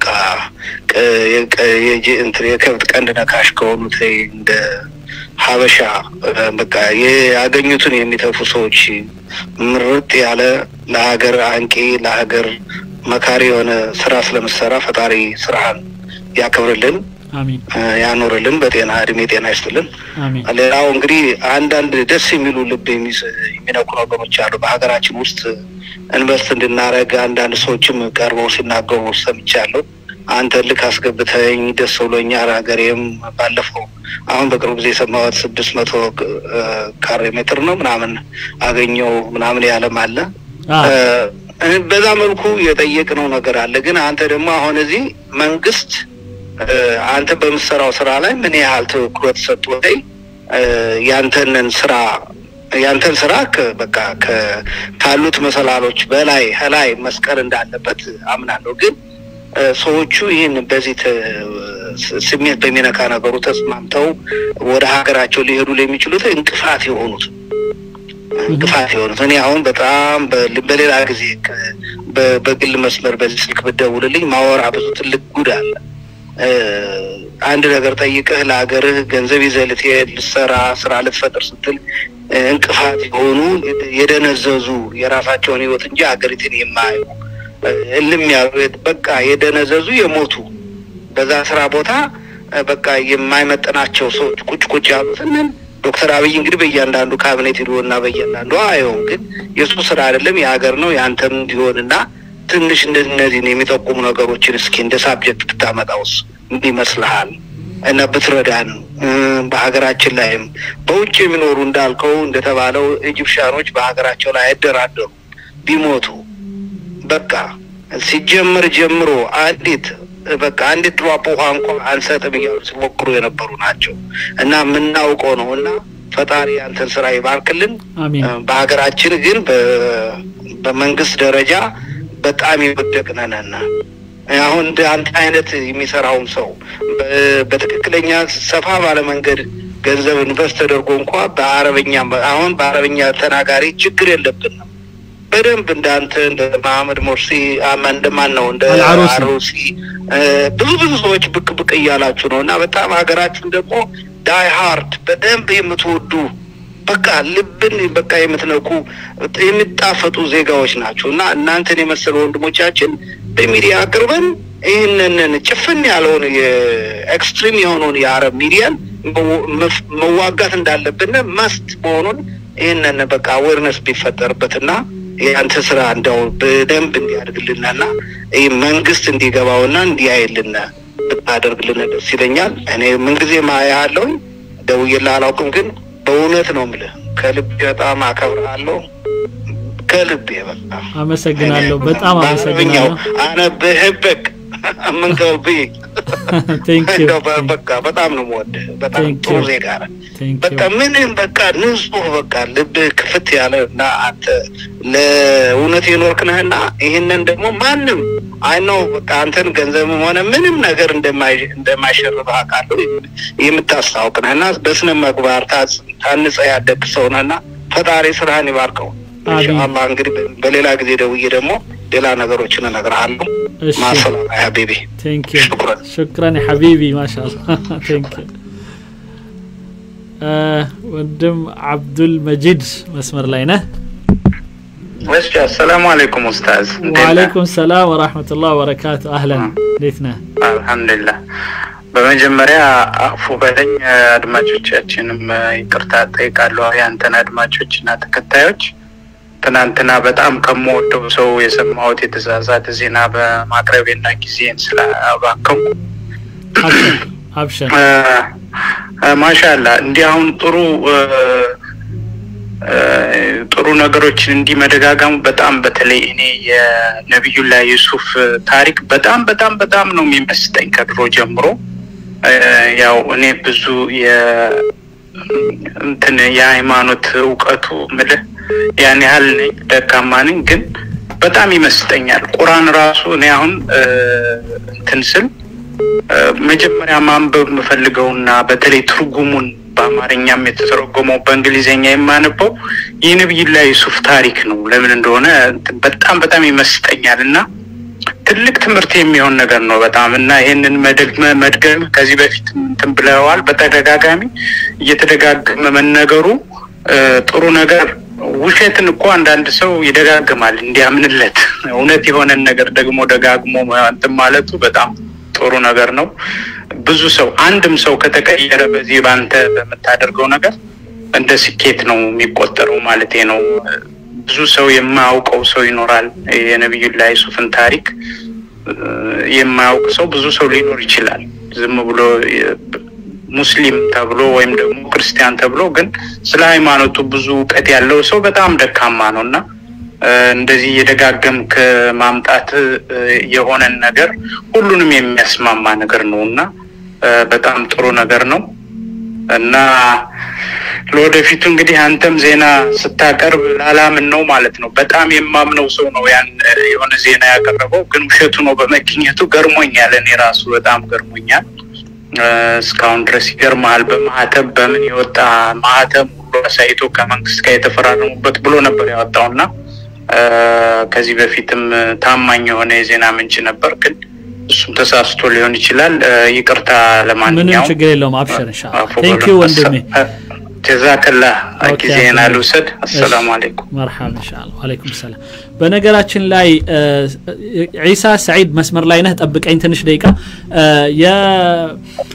የከብት ቀንድ ነካሽ ከሆኑት እንደ ሀበሻ በቃ ያገኙትን የሚተፉ ሰዎች ምርጥ ያለ ለሀገር አንቂ ለሀገር መካሪ የሆነ ስራ ስለምሰራ ፈጣሪ ስራህን ያክብርልን አሚን ያኖርልን በጤና እድሜ ጤና ይስጥልን አሚን ሌላው እንግዲህ አንዳንድ ደስ የሚሉ ልብ የሚነኩ ነገሮች አሉ በሀገራችን ውስጥ ኢንቨስት እንድናረግ አንዳንድ ሰዎችም ቀርበው ሲናገሩ ሰምቻለሁ አንተ ልክ አስገብተኝ ደስ ብሎኛል ሀገሬም ባለፈው አሁን በቅርቡ ጊዜ የሰማሁት ስድስት መቶ ካሬ ሜትር ነው ምናምን አገኘው ምናምን ያለም አለ በዛ መልኩ የጠየቅነው ነገር አለ ግን አንተ ደግሞ አሁን እዚህ መንግስት አንተ በምሰራው ስራ ላይ ምን ያህል ትኩረት ሰጡ ላይ ያንተንን ስራ ያንተን ስራ በቃ ካሉት መሰላሎች በላይ ላይ መስቀል እንዳለበት አምናለሁ ግን ሰዎቹ ይህን በዚህ ስሜት በሚነካ ነገሩ ተስማምተው ወደ ሀገራቸው ሊሄዱ ለሚችሉት እንቅፋት የሆኑት እንቅፋት የሆኑት እኔ አሁን በጣም በሌላ ጊዜ በግል መስመር በዚህ ስልክ ብደውልልኝ ማወራ ብዙ ትልቅ ጉድ አለ አንድ ነገር ጠይቀህ ለሀገርህ ገንዘብ ይዘህ ልትሄድ ልትሰራ ስራ ልትፈጥር ስትል እንቅፋት የሆኑ የደነዘዙ የራሳቸውን ህይወት እንጂ ሀገሪትን የማያዩ እልም ያሉ በቃ የደነዘዙ የሞቱ በዛ ስራ ቦታ በቃ የማይመጥናቸው ሰዎች ቁጭ ቁጭ ያሉትንን ዶክተር አብይ እንግዲህ በእያንዳንዱ ካቢኔት ሂዶ እና በእያንዳንዱ አየውም ግን የእሱ ስራ አይደለም የሀገር ነው የአንተም እንዲሆን እና ትንሽ እነዚህን የሚጠቁሙ ነገሮችን እስኪ እንደ ሳብጀክት ብታመጣውስ ምን ይመስልሃል? እና ብትረዳን በሀገራችን ላይም በውጭ የሚኖሩ እንዳልከው እንደተባለው ኢጂፕሽያኖች በሀገራቸው ላይ አይደራደሩ ቢሞቱ በቃ ሲጀምር ጀምሮ አንዲት በቃ አንዲት ድሯፕ ውሃ እንኳ አንሰጥም እያሉ ሲሞክሩ የነበሩ ናቸው እና የምናውቀው ነው እና ፈጣሪ አንተን ስራ ይባርክልን። በሀገራችን ግን በመንግስት ደረጃ በጣም የወደቅነንና አሁን እንደ አንተ አይነት የሚሰራውም ሰው በትክክለኛ ሰፋ ባለ መንገድ ገንዘብ ኢንቨስት ተደርጎ እንኳ በአረበኛ አሁን በአረበኛ ተናጋሪ ችግር የለብንም። በደንብ እንዳንተ እንደ መሀመድ ሞርሲ እንደማን ነው እንደ አሩሲ ብዙ ብዙ ሰዎች ብቅ ብቅ እያላችሁ ነው እና በጣም ሀገራችን ደግሞ ዳይ ሃርድ በደንብ የምትወዱ በቃ ልብን በቃ የምትነኩ የሚጣፈጡ ዜጋዎች ናቸው እና እናንተን የመሰሉ ወንድሞቻችን በሚዲያ አቅርበን ይህንን ጭፍን ያለውን የኤክስትሪም የሆነውን የአረብ ሚዲያን መዋጋት እንዳለብን መስት መሆኑን ይህንን በቃ አዌርነስ ቢፈጠርበትና የአንተ ስራ እንደው በደንብ እንዲያደርግልንና ይህ መንግስት እንዲገባውና እንዲያይልን ብታደርግልን ደስ ይለኛል። እኔ ምንጊዜ ማያለውኝ ደውዬልህ አላውቅም፣ ግን በእውነት ነው የምልህ ከልቤ በጣም አከብርሃለሁ። ከልቤ በጣም አመሰግናለሁ። በጣም አመሰግናለሁ። አነ ብሕበክ ምን ቀልቢ እንደው በ- በቃ በጣም ነው የምወድህ። በጣም Thank ጥሩ you. ዜጋ ነህ። Thank በቃ you. ምንም በቃ ንጹህ በቃ ልብህ ክፍት ያለ እና አንተ ለእውነት የኖርክ ነህና ይህንን ደግሞ ማንም አይ ነው በቃ አንተን ገንዘብም ሆነ ምንም ነገር እንደማይ- እንደማይሸርብህ አውቃለሁ። የምታስታውቅ ነህና በስነ ምግባር ታጽ- ታንጸህ ያደግ ሰው ነህና ፈጣሪ ስራህን ይባርከው። ኢንሻአላህ እንግዲህ በ- በሌላ ጊዜ ደውዬ ደግሞ ሌላ ነገሮችን እነግርሃለሁ። እሺ። ማሰላማ ያ ሀቢቢ ቴንክ ዩ ሽክራን ሐቢቢ ማሻአላ ቴንክ ዩ ወንድም አብዱል መጂድ መስመር ላይ ነህ እሺ አሰላሙ አለይኩም ኡስታዝ እንዴት ነህ? ወአለይኩም ሰላም ወራህመቱላህ ወበረካቱ አህለን እንዴት ነህ አልሐምዱሊላህ በመጀመሪያ አፉ በለኝ አድማጮቻችንም ይቅርታ ጠይቃለሁ ያንተን አድማጮች እና ተከታዮች ትናንትና በጣም ከምወደው ሰው የሰማሁት የተሳሳተ ዜና በማቅረቤና ጊዜን ስላባከንኩ አብሽር ማሻላ እንዲህ አሁን ጥሩ እ፣ እ፣ ጥሩ ነገሮችን እንዲህ መደጋገሙ በጣም በተለይ እኔ የነቢዩላህ ዩሱፍ ታሪክ በጣም በጣም በጣም ነው የሚመስጠኝ ከድሮ ጀምሮ እ፣ ያው እኔ ብዙ የ እንትን የሃይማኖት እውቀቱ ምልህ ያን ያህል ነኝ ደካማ ነኝ ግን በጣም ይመስጠኛል ቁርአን ራሱ እኔ አሁን እ፣ እንትን ስል እ፣ መጀመሪያ ማንበብ የምፈልገውና በተለይ ትርጉሙን በአማርኛም የተተረጎመው በእንግሊዝኛ የማነበው የነቢዩላህ ዩሱፍ ታሪክ ነው። ለምን እንደሆነ በጣም በጣም ይመስጠኛል እና ትልቅ ትምህርት የሚሆን ነገር ነው በጣም እና ይህንን መደግመ መድገም ከዚህ በፊት እንትን ብለዋል። በተደጋጋሚ እየተደጋገመ መነገሩ እ፣ ጥሩ ነገር ውሸትን እኮ አንዳንድ ሰው ይደጋግማል እንዲያምንለት። እውነት የሆነን ነገር ደግሞ ደጋግሞ እንትን ማለቱ በጣም ጥሩ ነገር ነው። ብዙ ሰው አንድም ሰው ከተቀየረ በዚህ በአንተ በምታደርገው ነገር እንደ ስኬት ነው የሚቆጠረው ማለቴ ነው። ብዙ ሰው የማያውቀው ሰው ይኖራል። የነቢዩላህ ዩሱፍን ታሪክ እ፣ የማያውቅ ሰው ብዙ ሰው ሊኖር ይችላል። ዝም ብሎ የ- ሙስሊም ተብሎ ወይም ደግሞ ክርስቲያን ተብሎ ግን ስለ ሃይማኖቱ ብዙ እውቀት ያለው ሰው በጣም ደካማ ነው እና እ፣ እንደዚህ የደጋገምክ ማምጣት እ፣ የሆነን ነገር ሁሉንም የሚያስማማ ነገር ነው እና እ፣ በጣም ጥሩ ነገር ነው እና ለወደፊቱ እንግዲህ አንተም ዜና ስታቀርብ ላላምን ነው ማለት ነው። በጣም የማምነው ሰው ነው ያን እ፣ የሆነ ዜና ያቀረበው፣ ግን ውሸቱ ነው በመገኘቱ ገርሞኛል። እኔ ራሱ በጣም ገርሞኛል። እ፣ እስካሁን ድረስ ይገርመሃል። በማህተም በምን የወጣ ማህተም ሁሉ አሳይቶ ከመንግስት ጋር የተፈራረሙበት ብሎ ነበር ያወጣውና እ፣ ከዚህ በፊትም እ፣ ታማኝ የሆነ የዜና ምንጭ ነበር፣ ግን እሱም ተሳስቶ ሊሆን ይችላል። እ፣ ይቅርታ ምንም ለማንኛውም ችግር የለውም አብሽር ኢንሻአላህ አፎ ቴንክ በሉ። ዩ ወንድሜ ጀዛከላህ ኦኬ፣ ጊዜን አቶ- አልውሰድ። እሺ። አሰላሙ አለይኩም። መርሐባ ኢንሻአላህ ወአለይኩም ሰላም በነገራችን ላይ እ፣ ዒሳ ሰዒድ መስመር ላይ ነህ ጠብቀኝ ትንሽ ደቂቃ እ፣ የ-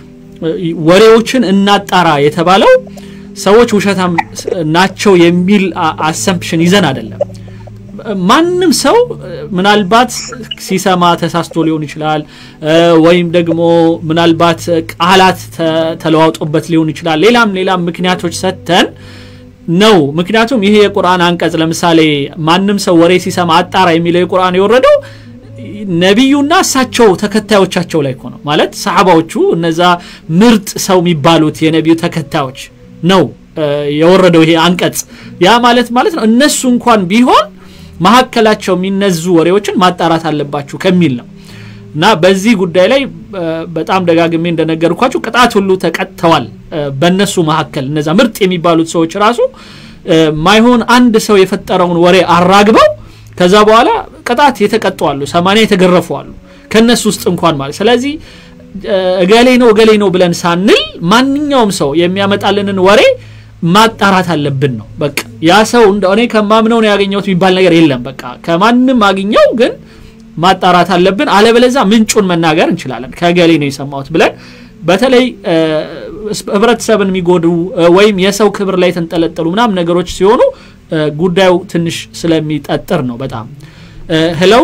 ወሬዎችን እናጣራ የተባለው ሰዎች ውሸታም ናቸው የሚል አሰምፕሽን ይዘን አይደለም ማንም ሰው ምናልባት ሲሰማ ተሳስቶ ሊሆን ይችላል እ፣ ወይም ደግሞ ምናልባት ቃላት ተ- ተለዋውጦበት ሊሆን ይችላል ሌላም ሌላም ምክንያቶች ሰጥተን ነው ምክንያቱም ይሄ የቁርአን አንቀጽ ለምሳሌ ማንም ሰው ወሬ ሲሰማ አጣራ የሚለው የቁርአን የወረደው ነቢዩና እሳቸው ተከታዮቻቸው ላይ እኮ ነው ማለት ሰሓባዎቹ እነዛ ምርጥ ሰው የሚባሉት የነቢዩ ተከታዮች ነው እ፣ የወረደው ይሄ አንቀጽ ያ ማለት ማለት ነው እነሱ እንኳን ቢሆን መካከላቸው የሚነዙ ወሬዎችን ማጣራት አለባችሁ ከሚል ነው እና በዚህ ጉዳይ ላይ እ፣ በጣም ደጋግሜ እንደነገርኳችሁ ቅጣት ሁሉ ተቀጥተዋል እ፣ በእነሱ መካከል እነዛ ምርጥ የሚባሉት ሰዎች ራሱ እ፣ ማይሆን አንድ ሰው የፈጠረውን ወሬ አራግበው ከዛ በኋላ ቅጣት የተቀጡ አሉ ሰማንያ የተገረፉ አሉ ከእነሱ ውስጥ እንኳን ማለት ስለዚህ እ፣ እገሌ ነው እገሌ ነው ብለን ሳንል ማንኛውም ሰው የሚያመጣልንን ወሬ ማጣራት አለብን ነው በቃ ያ ሰው እንደ እኔ ከማምነው ነው ያገኘሁት የሚባል ነገር የለም በቃ ከማንም አግኘው ግን ማጣራት አለብን አለበለዛ ምንጩን መናገር እንችላለን ከገሌ ነው የሰማሁት ብለን በተለይ እ፣ ህብረተሰብን የሚጎዱ እ፣ ወይም የሰው ክብር ላይ የተንጠለጠሉ ምናምን ነገሮች ሲሆኑ እ፣ ጉዳዩ ትንሽ ስለሚጠጥር ነው በጣም ሄሎ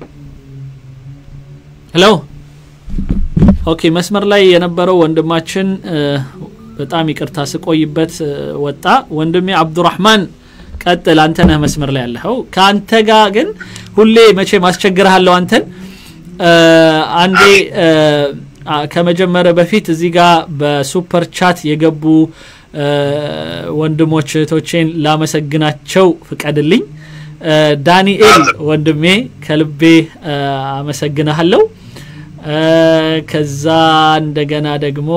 ሄሎ ኦኬ መስመር ላይ የነበረው ወንድማችን እ፣ በጣም ይቅርታ ስቆይበት እ፣ ወጣ ወንድሜ አብዱራህማን ቀጥል አንተ ነህ መስመር ላይ ያለኸው ከአንተ ጋር ግን ሁሌ መቼ ማስቸግርሃለሁ አንተን እ፣ አንዴ እ፣ ከመጀመሪያ በፊት እዚህ ጋር በሱፐር ቻት የገቡ ወንድሞች እህቶቼን ላመሰግናቸው ፍቀድልኝ። ዳንኤል ወንድሜ ከልቤ አመሰግናለሁ። ከዛ እንደገና ደግሞ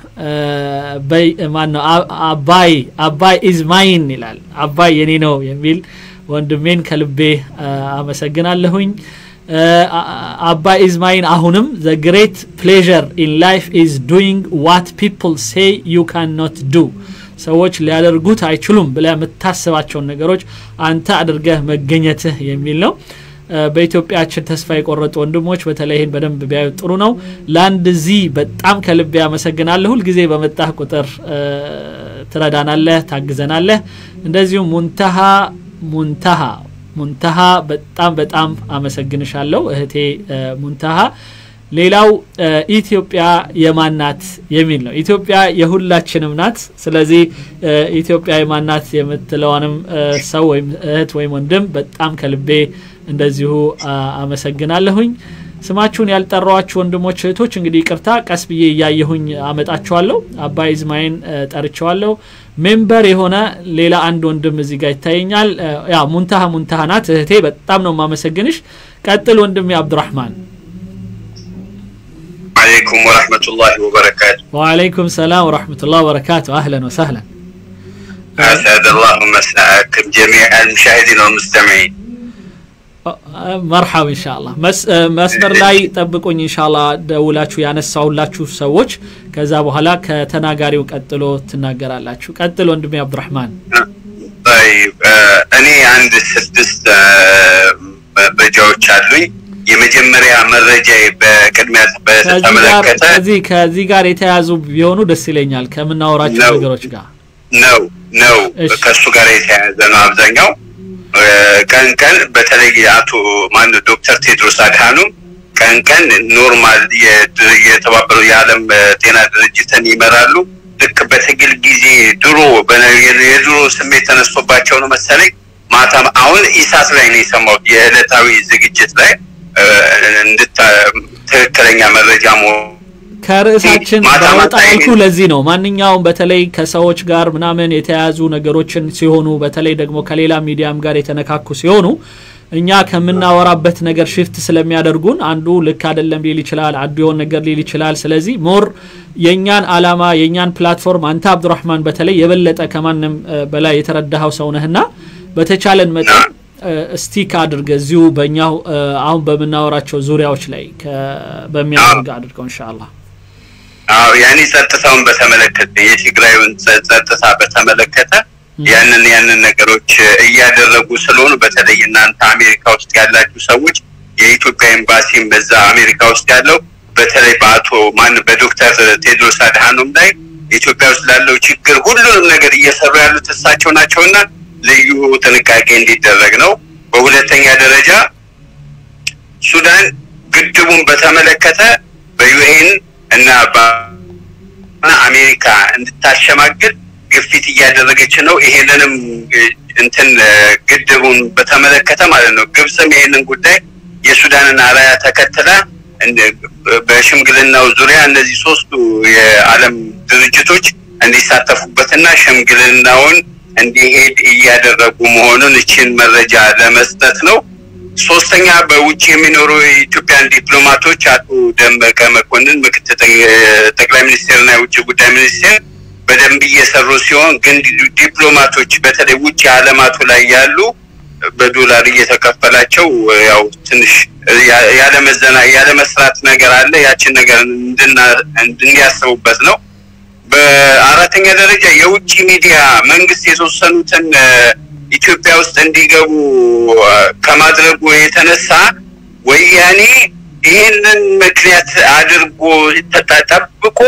ማን ነው አባይ አባይ ኢዝ ማይን ይላል። አባይ የኔ ነው የሚል ወንድሜን ከልቤ አመሰግናለሁኝ። አባይ ኢዝ ማይን አሁንም ዘ ግሬት ፕሌዠር ኢን ላይፍ ኢዝ ዱይንግ ዋት ፒፕል ሴይ ዩ ካን ኖት ዱ ሰዎች ሊያደርጉት አይችሉም ብለህ የምታስባቸውን ነገሮች አንተ አድርገህ መገኘትህ የሚል ነው። በኢትዮጵያችን ተስፋ የቆረጡ ወንድሞች በተለይ ይህን በደንብ ቢያዩ ጥሩ ነው። ለአንድ ዚ በጣም ከልቤ አመሰግናለሁ። ሁልጊዜ በመጣህ ቁጥር ትረዳናለህ፣ ታግዘናለህ። እንደዚሁም ሙንተሃ ሙንተሃ ሙንተሃ በጣም በጣም አመሰግንሻለሁ እህቴ ሙንተሃ። ሌላው ኢትዮጵያ የማናት የሚል ነው። ኢትዮጵያ የሁላችንም ናት። ስለዚህ ኢትዮጵያ የማናት የምትለዋንም ሰው ወይም እህት ወይም ወንድም በጣም ከልቤ እንደዚሁ አመሰግናለሁኝ። ስማችሁን ያልጠራዋችሁ ወንድሞች እህቶች እንግዲህ ይቅርታ፣ ቀስ ብዬ እያየሁኝ አመጣችኋለሁ። አባይ ዝማይን ጠርቸዋለሁ። ሜምበር የሆነ ሌላ አንድ ወንድም እዚህ ጋር ይታየኛል። ያ ሙንታሃ ሙንታሃ ናት እህቴ፣ በጣም ነው የማመሰግንሽ። ቀጥል ወንድሜ አብዱራህማን። عليكم ورحمة الله وبركاته وعليكم السلام ورحمة الله وبركاته أهلا وسهلا أسعد الله مساءكم جميع المشاهدين والمستمعين መርሐብ ኢንሻአላህ መስመር ላይ ጠብቁኝ ኢንሻአላህ ደውላችሁ ያነሳሁላችሁ ሰዎች ከዛ በኋላ ከተናጋሪው ቀጥሎ ትናገራላችሁ ቀጥል ወንድሜ አብዱራህማን طيب እኔ አንድ ስድስት መረጃዎች አሉኝ የመጀመሪያ መረጃ በቅድሚያ በተመለከተ ከዚህ ከዚህ ጋር የተያዙ ቢሆኑ ደስ ይለኛል ከምናወራቸው ነገሮች ጋር ነው ነው ከእሱ ጋር የተያያዘ ነው አብዛኛው ቀን ቀን በተለይ አቶ ማን ዶክተር ቴድሮስ አድሃኖም ቀን ቀን ኖርማል የተባበሩ የዓለም ጤና ድርጅትን ይመራሉ። ልክ በትግል ጊዜ ድሮ የድሮ ስሜት ተነስቶባቸው ነው መሰለኝ ማታ አሁን ኢሳት ላይ ነው የሰማሁት የዕለታዊ ዝግጅት ላይ ትክክለኛ መረጃ መሆኑ ከርዕሳችን ባወጣ ያልኩ ለዚህ ነው። ማንኛውም በተለይ ከሰዎች ጋር ምናምን የተያያዙ ነገሮችን ሲሆኑ በተለይ ደግሞ ከሌላ ሚዲያም ጋር የተነካኩ ሲሆኑ እኛ ከምናወራበት ነገር ሽፍት ስለሚያደርጉን አንዱ ልክ አይደለም ሊል ይችላል፣ አንዱ የሆን ነገር ሊል ይችላል። ስለዚህ ሞር የእኛን አላማ የእኛን ፕላትፎርም አንተ አብዱራህማን በተለይ የበለጠ ከማንም በላይ የተረዳኸው ሰው ነህና በተቻለን መጠን ስቲክ አድርገ እዚሁ በእኛው አሁን በምናወራቸው ዙሪያዎች ላይ በሚያደርግ አድርገው ኢንሻአላህ። አዎ ያኔ ጸጥታውን በተመለከተ የትግራዩን ጸጥታ በተመለከተ ያንን ያንን ነገሮች እያደረጉ ስለሆኑ በተለይ እናንተ አሜሪካ ውስጥ ያላችሁ ሰዎች የኢትዮጵያ ኤምባሲም በዛ አሜሪካ ውስጥ ያለው በተለይ በአቶ ማን በዶክተር ቴድሮስ አድሃኖም ላይ ኢትዮጵያ ውስጥ ላለው ችግር ሁሉንም ነገር እየሰሩ ያሉት እሳቸው ናቸውና ልዩ ጥንቃቄ እንዲደረግ ነው። በሁለተኛ ደረጃ ሱዳን ግድቡን በተመለከተ በዩኤን እና በአሜሪካ እንድታሸማግል ግፊት እያደረገች ነው። ይሄንንም እንትን ግድቡን በተመለከተ ማለት ነው። ግብፅም ይሄንን ጉዳይ የሱዳንን አራያ ተከትላ በሽምግልናው ዙሪያ እነዚህ ሶስቱ የዓለም ድርጅቶች እንዲሳተፉበትና ሽምግልናውን እንዲሄድ እያደረጉ መሆኑን እችን መረጃ ለመስጠት ነው። ሶስተኛ በውጭ የሚኖሩ የኢትዮጵያን ዲፕሎማቶች አቶ ደመቀ መኮንን ምክትል ጠቅላይ ሚኒስቴርና የውጭ ጉዳይ ሚኒስቴር በደንብ እየሰሩ ሲሆን ግን ዲፕሎማቶች በተለይ ውጭ አለማቱ ላይ ያሉ በዶላር እየተከፈላቸው ያው ትንሽ ያለመዘና ያለመስራት ነገር አለ። ያችን ነገር እንድንያስቡበት ነው። በአራተኛ ደረጃ የውጭ ሚዲያ መንግስት የተወሰኑትን ኢትዮጵያ ውስጥ እንዲገቡ ከማድረጉ የተነሳ ወያኔ ይህንን ምክንያት አድርጎ ተጠብቆ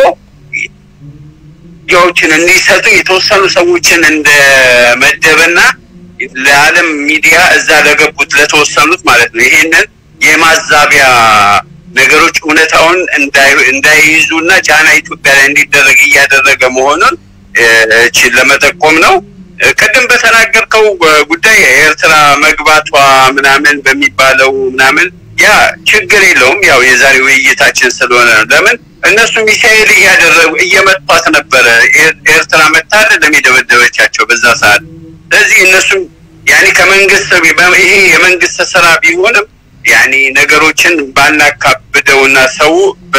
ሚዲያዎችን እንዲሰጡ የተወሰኑ ሰዎችን እንደመደበና ለዓለም ሚዲያ እዛ ለገቡት ለተወሰኑት ማለት ነው ይሄንን የማዛቢያ ነገሮች እውነታውን እንዳይይዙና ጫና ኢትዮጵያ ላይ እንዲደረግ እያደረገ መሆኑን እችን ለመጠቆም ነው። ቅድም በተናገርከው ጉዳይ ኤርትራ መግባቷ ምናምን በሚባለው ምናምን ያ ችግር የለውም። ያው የዛሬ ውይይታችን ስለሆነ ነው። ለምን እነሱ ሚሳኤል እያደረጉ እየመቷት ነበረ። ኤርትራ መታ አይደለም የደበደበቻቸው በዛ ሰዓት። ስለዚህ እነሱም ያኔ ከመንግስት ይሄ የመንግስት ስራ ቢሆንም ያኔ ነገሮችን ባናካብደውና ሰው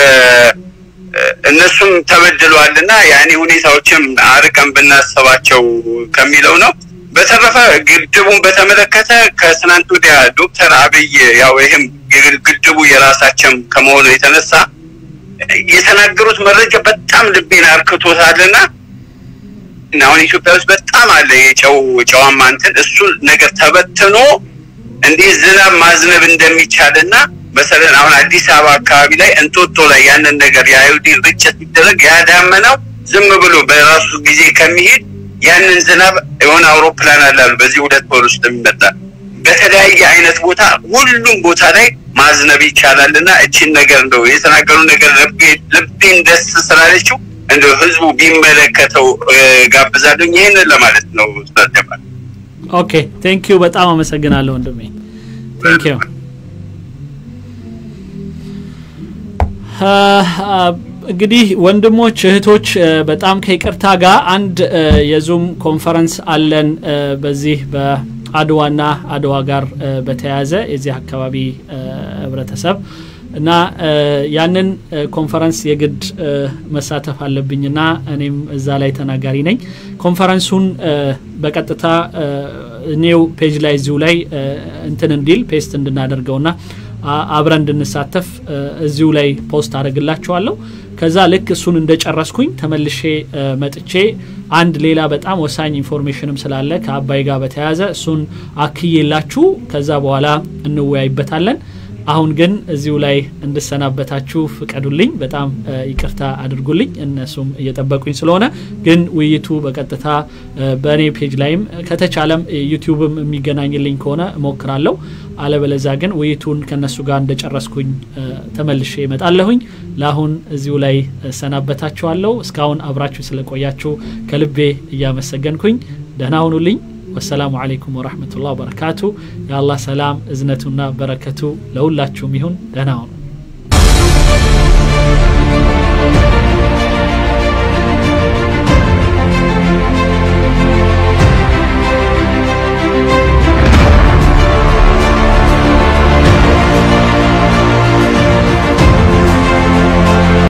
እነሱም ተበድለዋልና ያኔ ሁኔታዎችም አርቀን ብናስባቸው ከሚለው ነው። በተረፈ ግድቡን በተመለከተ ከትናንት ወዲያ ዶክተር አብይ ያው ይህም ግድቡ የራሳችን ከመሆኑ የተነሳ የተናገሩት መረጃ በጣም ልቤን አርክቶታልና አሁን ኢትዮጵያ ውስጥ በጣም አለ የጨው ጨዋማ እንትን እሱ ነገር ተበትኖ እንዲህ ዝናብ ማዝነብ እንደሚቻልና መሰለን አሁን አዲስ አበባ አካባቢ ላይ እንጦጦ ላይ ያንን ነገር የአዮዲን ርጭት ቢደረግ ያዳመናው ዝም ብሎ በራሱ ጊዜ ከሚሄድ ያንን ዝናብ የሆነ አውሮፕላን አላሉ በዚህ ሁለት ወር ውስጥ የሚመጣ በተለያየ አይነት ቦታ ሁሉም ቦታ ላይ ማዝነብ ይቻላል እና እቺን ነገር እንደው የተናገሩ ነገር ልቤን ደስ ስላለችው እንደው ህዝቡ ቢመለከተው ጋብዛለሁ። ይህንን ለማለት ነው። ስላልጀመር ኦኬ ቴንክ ዩ በጣም አመሰግናለሁ ወንድሜ ቴንክ ዩ እንግዲህ ወንድሞች እህቶች በጣም ከይቅርታ ጋር አንድ የዙም ኮንፈረንስ አለን በዚህ በአድዋና አድዋ ጋር በተያያዘ የዚህ አካባቢ ህብረተሰብ እና ያንን ኮንፈረንስ የግድ መሳተፍ አለብኝና እኔም እዛ ላይ ተናጋሪ ነኝ። ኮንፈረንሱን በቀጥታ እኔው ፔጅ ላይ እዚሁ ላይ እንትን እንዲል ፔስት እንድናደርገውና አብረን እንድንሳተፍ እዚሁ ላይ ፖስት አደርግላችኋለሁ። ከዛ ልክ እሱን እንደጨረስኩኝ ተመልሼ መጥቼ አንድ ሌላ በጣም ወሳኝ ኢንፎርሜሽንም ስላለ ከአባይ ጋር በተያያዘ እሱን አክዬላችሁ ከዛ በኋላ እንወያይበታለን። አሁን ግን እዚሁ ላይ እንድሰናበታችሁ ፍቀዱልኝ። በጣም ይቅርታ አድርጉልኝ፣ እነሱም እየጠበቁኝ ስለሆነ። ግን ውይይቱ በቀጥታ በእኔ ፔጅ ላይም ከተቻለም ዩቲዩብም የሚገናኝልኝ ከሆነ እሞክራለሁ። አለበለዛ ግን ውይይቱን ከነሱ ጋር እንደጨረስኩኝ ተመልሼ እመጣለሁኝ። ለአሁን እዚሁ ላይ እሰናበታችኋለሁ። እስካሁን አብራችሁ ስለቆያችሁ ከልቤ እያመሰገንኩኝ ደህና ሁኑልኝ። ወሰላሙ አለይኩም ወረህመቱላህ ወበረካቱ። የአላህ ሰላም እዝነቱና በረከቱ ለሁላችሁም ይሁን። ደህና ሁኑ።